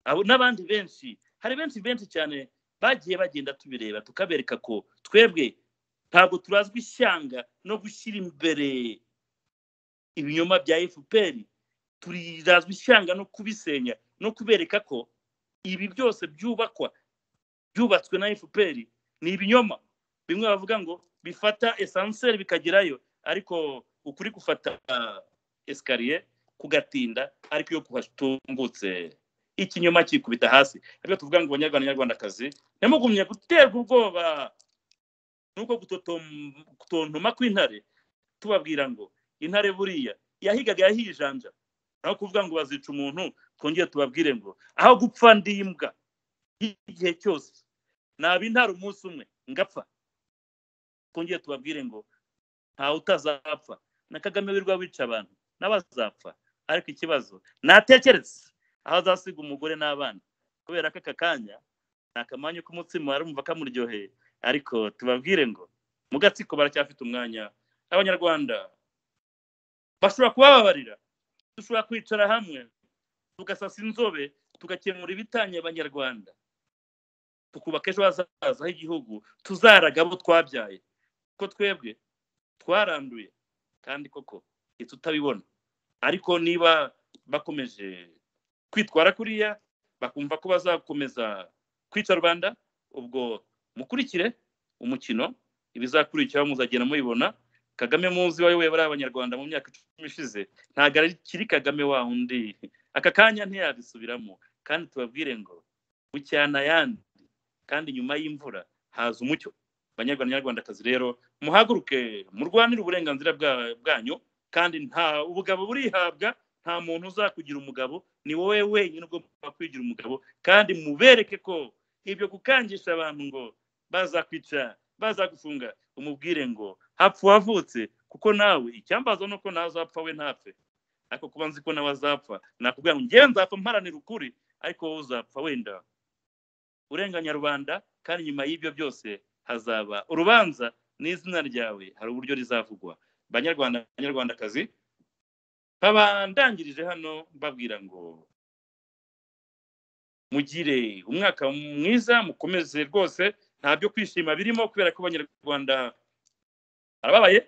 abo n'abandi benshi hari benshi benshi cyane bagiye bagenda tubireba tukabereka ko twebwe ntabwo turazwi ishyanga no gushyira imbere ibinyoma bya fpr turazwi ishyanga no kubisenya no kubereka ko ibi byose byubakwa byubatswe na fpr ni ibinyoma bimwe bavuga ngo bifata esanseri bikagerayo ariko ukuri gufata esikariye kugatinda ariko iyo kuhatungutse ikinyoma kikubita hasi ariko tuvuga ngo banyarwanda nyarwandakazi ntimugumye guterwa ubwoba nuko gutotom- gutontoma kw'intare tubabwira ngo intare buriya yahigaga yahijanja naho kuvuga ngo bazica umuntu twongere tubabwire ngo aho gupfa ndi imbwa igihe cyose naba intare umunsi umwe ngapfa twongere tubabwire ngo ntawe utazapfa na kagame wirwa wica abantu n'abazapfa ariko ikibazo natekereze aho azasiga umugore n'abana kubera ko aka kanya ni akamanya k'umutsima arumva kamuryoheye ariko tubabwire ngo mu gatsiko baracyafite umwanya abanyarwanda bashobora kubababarira dushobora kwicara hamwe tugasasa inzobe tugakemura ibitanye abanyarwanda tukubaka ejo hazaza h'igihugu tuzaraga abo twabyaye ko twebwe twaranduye kandi koko ndetse utabibona ariko niba bakomeje kwitwara kuriya bakumva ko bazakomeza kwica rubanda ubwo mukurikire umukino ibizakurikiraho muzagenda mubibona kagame muzi wayoboye bariya abanyarwanda mu myaka icumi ishize ntabwo akiri kagame wa undi aka kanya ntiyabisubiramo kandi tubabwire ngo bucyana ayandi kandi nyuma y'imvura haza umucyo banyarwanda nyarwandakazi rero muhaguruke murwanire uburenganzira bwa- bwanyu kandi nta ubugabo burihabwa nta muntu uzakugira umugabo ni wowe wenyine ugomba kwigira umugabo kandi mubereke ko ibyo gukangisha abantu ngo bazakwica bazagufunga umubwire ngo hapfa uwavutse kuko nawe icyambazo ni uko ntazapfa we ntapfe ariko kuba nzi ko nawe azapfa nakubwira ngo ngewe nzapfa mparanira ukuri ariko wowe uzapfa wenda urenganya rubanda kandi nyuma y'ibyo byose hazaba urubanza n'izina ryawe hari uburyo rizavugwa banyarwanda banyarwandakazi nkaba ndangirije hano mbabwira ngo mugire umwaka mwiza mukomeze rwose nta byo kwishima birimo kubera ko abanyarwanda barababaye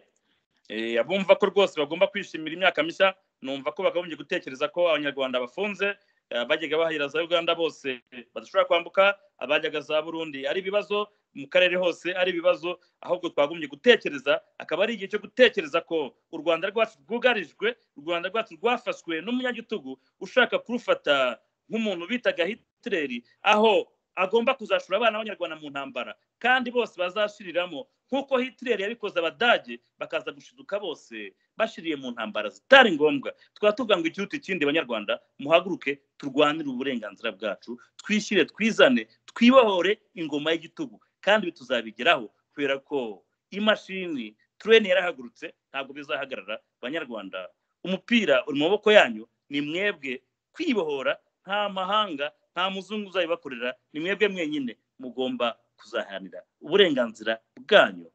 Eh, abumva ko rwose bagomba kwishimira imyaka mishya numva ko bakagombye gutekereza ko abanyarwanda bafunze eh, abajyaga bahera za uganda bose eh, badashobora kwambuka abajyaga za burundi ari ibibazo mu karere hose ari ibibazo ahubwo twagombye gutekereza akaba ari igihe cyo gutekereza ko u rwanda rwacu rwugarijwe u rwanda rwacu rwafashwe n'umunyagitugu ushaka kurufata nk'umuntu bitaga hitireri aho agomba kuzashora abana b'abanyarwanda mu ntambara kandi bose bazashiriramo nk'uko hitireri yabikoze abadage bakaza gushiduka bose bashiriye mu ntambara zitari ngombwa tukaba tuvuga ngo ikiruta ikindi banyarwanda muhaguruke turwanire uburenganzira bwacu twishyire twizane twibohore ingoma y'igitugu kandi ibi tuzabigeraho kubera ko imashini turene yarahagurutse ntabwo bizahagarara banyarwanda umupira uri mu maboko yanyu ni mwebwe kwibohora nta mahanga nta muzungu uzabibakorera ni mwebwe mwenyine mugomba kuzaharanira uburenganzira bwanyu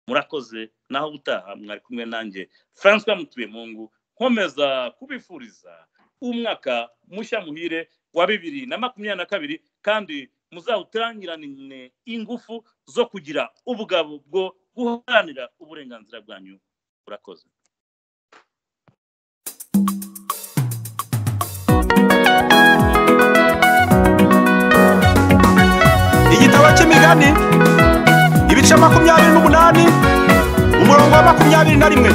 murakoze naho ubutaha mwari kumwe nanjye francois mutuye mungu nkomeza kubifuriza umwaka mushya muhire wa bibiri na makumyabiri na kabiri kandi muzawutangirane ingufu zo kugira ubugabo bwo guharanira uburenganzira bwanyu urakoze igitabo cy'imigani ibice makumyabiri n'umunani umurongo wa makumyabiri na rimwe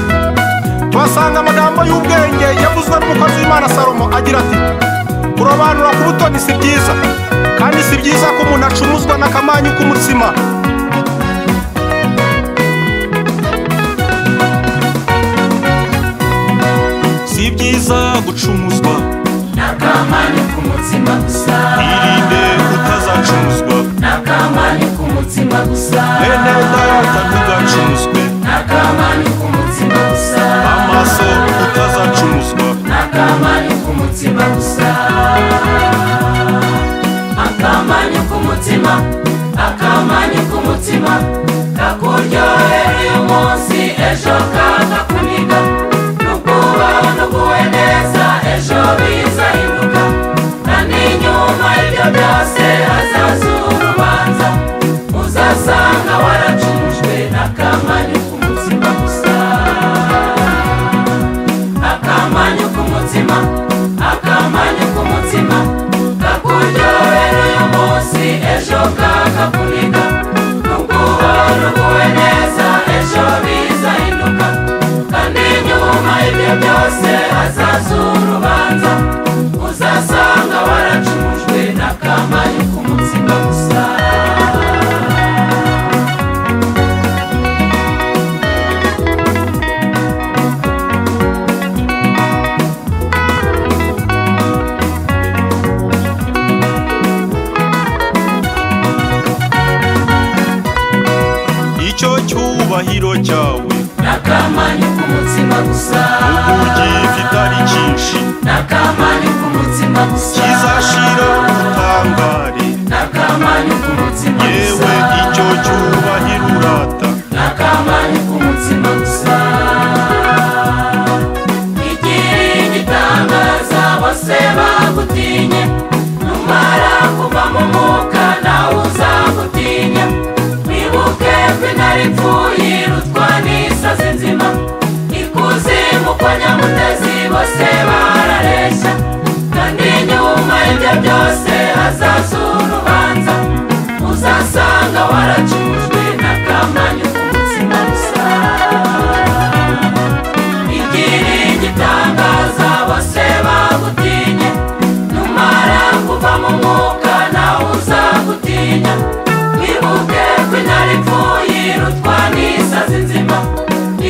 tuhasanga amagambo y'ubwenge yavuzwe n'umukozi w'imana salomo agira ati kurobanura ku butoni si byiza kandi si byiza ko umuntu acumuzwa n'akamanyu k'umutsima si byiza gucumuzwa n'akamanyu k'umutsima gusa irinde utazacumuzwa n'akamanyu k'umutsima gusa bene data ntugacumuzwe n'akamanyu k'umutsima gusa amaso utazacumuzwa n'akamanyu k'umutsima gusa akamanyu k'umutima akamanyu k'umutima kakuryohera uyu munsi ejo kakakuniga n'ukubaho n'uguwe neza ejo bizahinduka kandi nyuma y'ibyo byose hazaza urubanza uzasanga waracumujwe n'akamanyu k'umutima gusa akamanyu k'umutima akamanyu k'umutima kakuryohera uyu munsi ejo kakakuniga n'ubwoba n'uguwe neza ejo bizahinduka kandi nyuma y'ibyo byose hazaza urubanza uzasanga waracumujwe n'akamanyu k'umutima gusa icyo cyubahiro cyawe n'akamanyu k'umutima gusa uburyo kitari cyinshi n'akamanyu k'umutima gusa kizashira ubutangare n'akamanyu k'umutima gusa yewe icyo cyubahiro urata n'akamanyu k'umutima gusa igira igitangaza bose bagutinye numara kuva mu mwuka nawe uzagutinya wibuke ko intare ipfuye irutwa n'isazi nzima ikuzimu kwa nyamutezi bose barareshya kandi nyuma y'ibyo byose hazaza urubanza uzasanga waracujwe n'akamanyu k'umutsima gusa igira igitangaza bose bagutinye numara kuva mu mwuka nawe uzagutinya wibuke ko intare ipfuye irutwa n'isazi nzima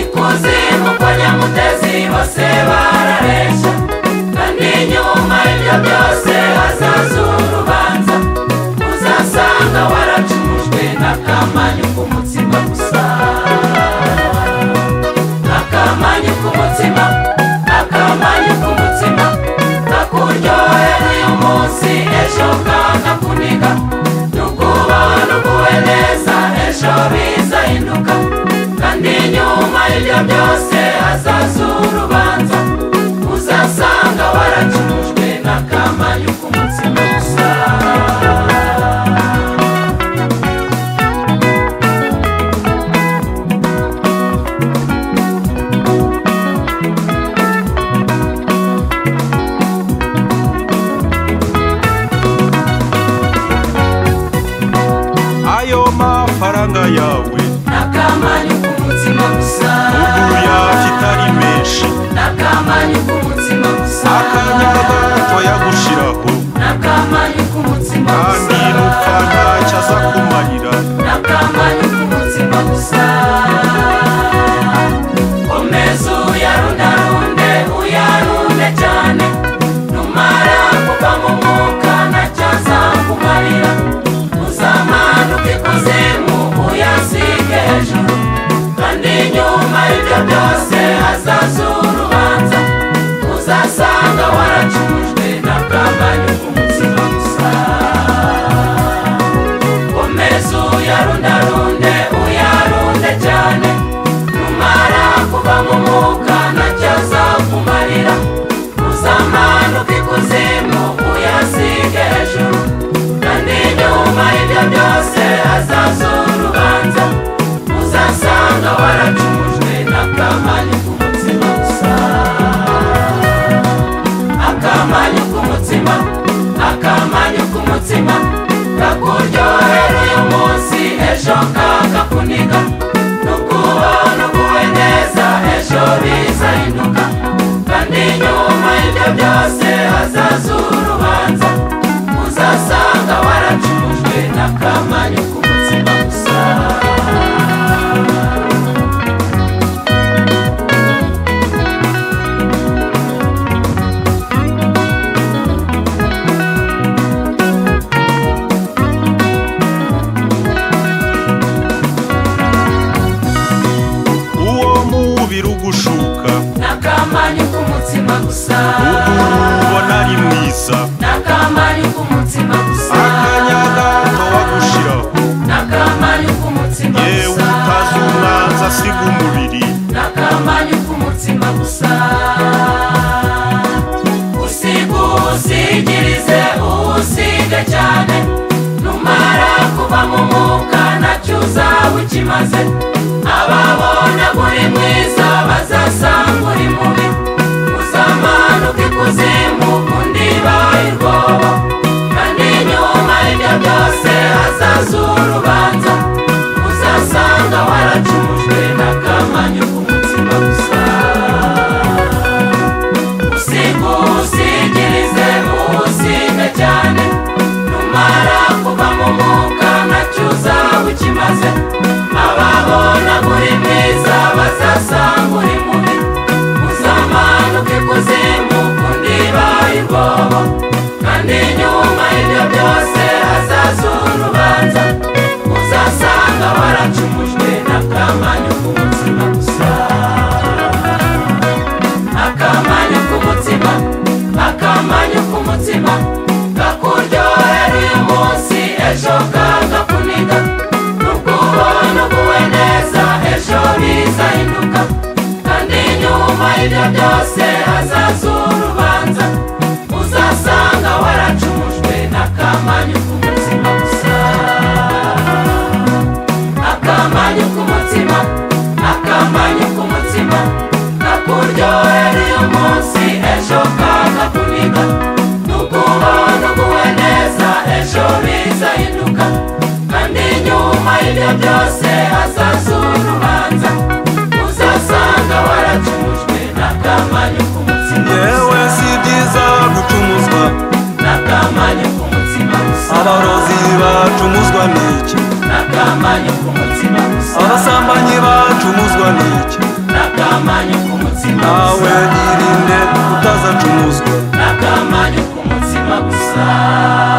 ikuzimu kwa nyamutezi bose barareshya kandi nyuma y'ibyo byose hazaza urubanza uzasanga waracumujwe n'akamanyu k'umutsima gusa akamanyu k'umutsima akamanyu k'umutsima kakuryohera uyu munsi ejo kakakuniga n'ukubaho n'uguwe neza ejo bizahinduka kandi nyuma y'ibyo byose hazaza urubanza uzasanga waracumujwe n'akamanyu k'umutsima gusa ayo mafaranga yawe n'akamanyu k'umutima gusa uburyo kitari menshi n'akamanyu k'umutima gusa akanya gato yagushiraho n'akamanyu k'umutima kandi gusa rupfa ntacyo aza kumarira n'akamanyu k'umutima gusa komeza uyarundarunde uyarunde cyane numara kuva mu mwuka ntacyazakumarira uzamanuke ikuzimu uyasige hejuru gusa ubona ari mwiza n'akamani k'umutima gusa akanya gato wagushira n'akamani k'umutima yewe gusa utazi umwanza asiga umubiri n'akamani k'umutima gusa usigusigirize usige cyane numara kuba mu mwuka nacyo uzaba ukimaze ababona uri mwiza bazasanga uri mubi uzamanuka ikuzimu undi bayirwoba kandi nyuma y'ibyo byose hazaza urubanza uzasanga waracumujwe n'akamanyu k'umutima gusa usigusigirize usige cyane numara kuva mu mwuka nacyo uzaba ukimaze ababona uri mwiza bazasanga uri mubi uzamanuka ikuzimu undi bayirwobo kandi nyuma y'ibyo byose hazaza urubanza uzasanga waracumujwe n'akamanyu k'umutima gusa akamanyu k'umutima akamanyu k'umutima kakuryohera uyu munsi ejo kagakuniga nubwo ubona uguwe neza ejo bizahinduka kandi nyuma y'ibyo byose hazaza urubanza uzasanga waracumujwe n'akamanyu k'umutima gusa akamanyu k'umutima akamanyu k'umutima kakuryohera uyu munsi ejo kagakuniga nukuba nuguwe neza ejo bizahinduka kandi nyuma y'ibyo byose hazaza urubanza uzasanga waracumujwe n'akamanyu k'umutima yewe si byiza gucumuzwa n'akamanyu k'umutima gusa abarozi bacumuzwa n'iki n'akamanyu k'umutima gusa abasambanyi bacumuzwa n'iki n'akamanyu k'umutima nawe gusa yirinde utazacumuzwa n'akamanyu k'umutima gusa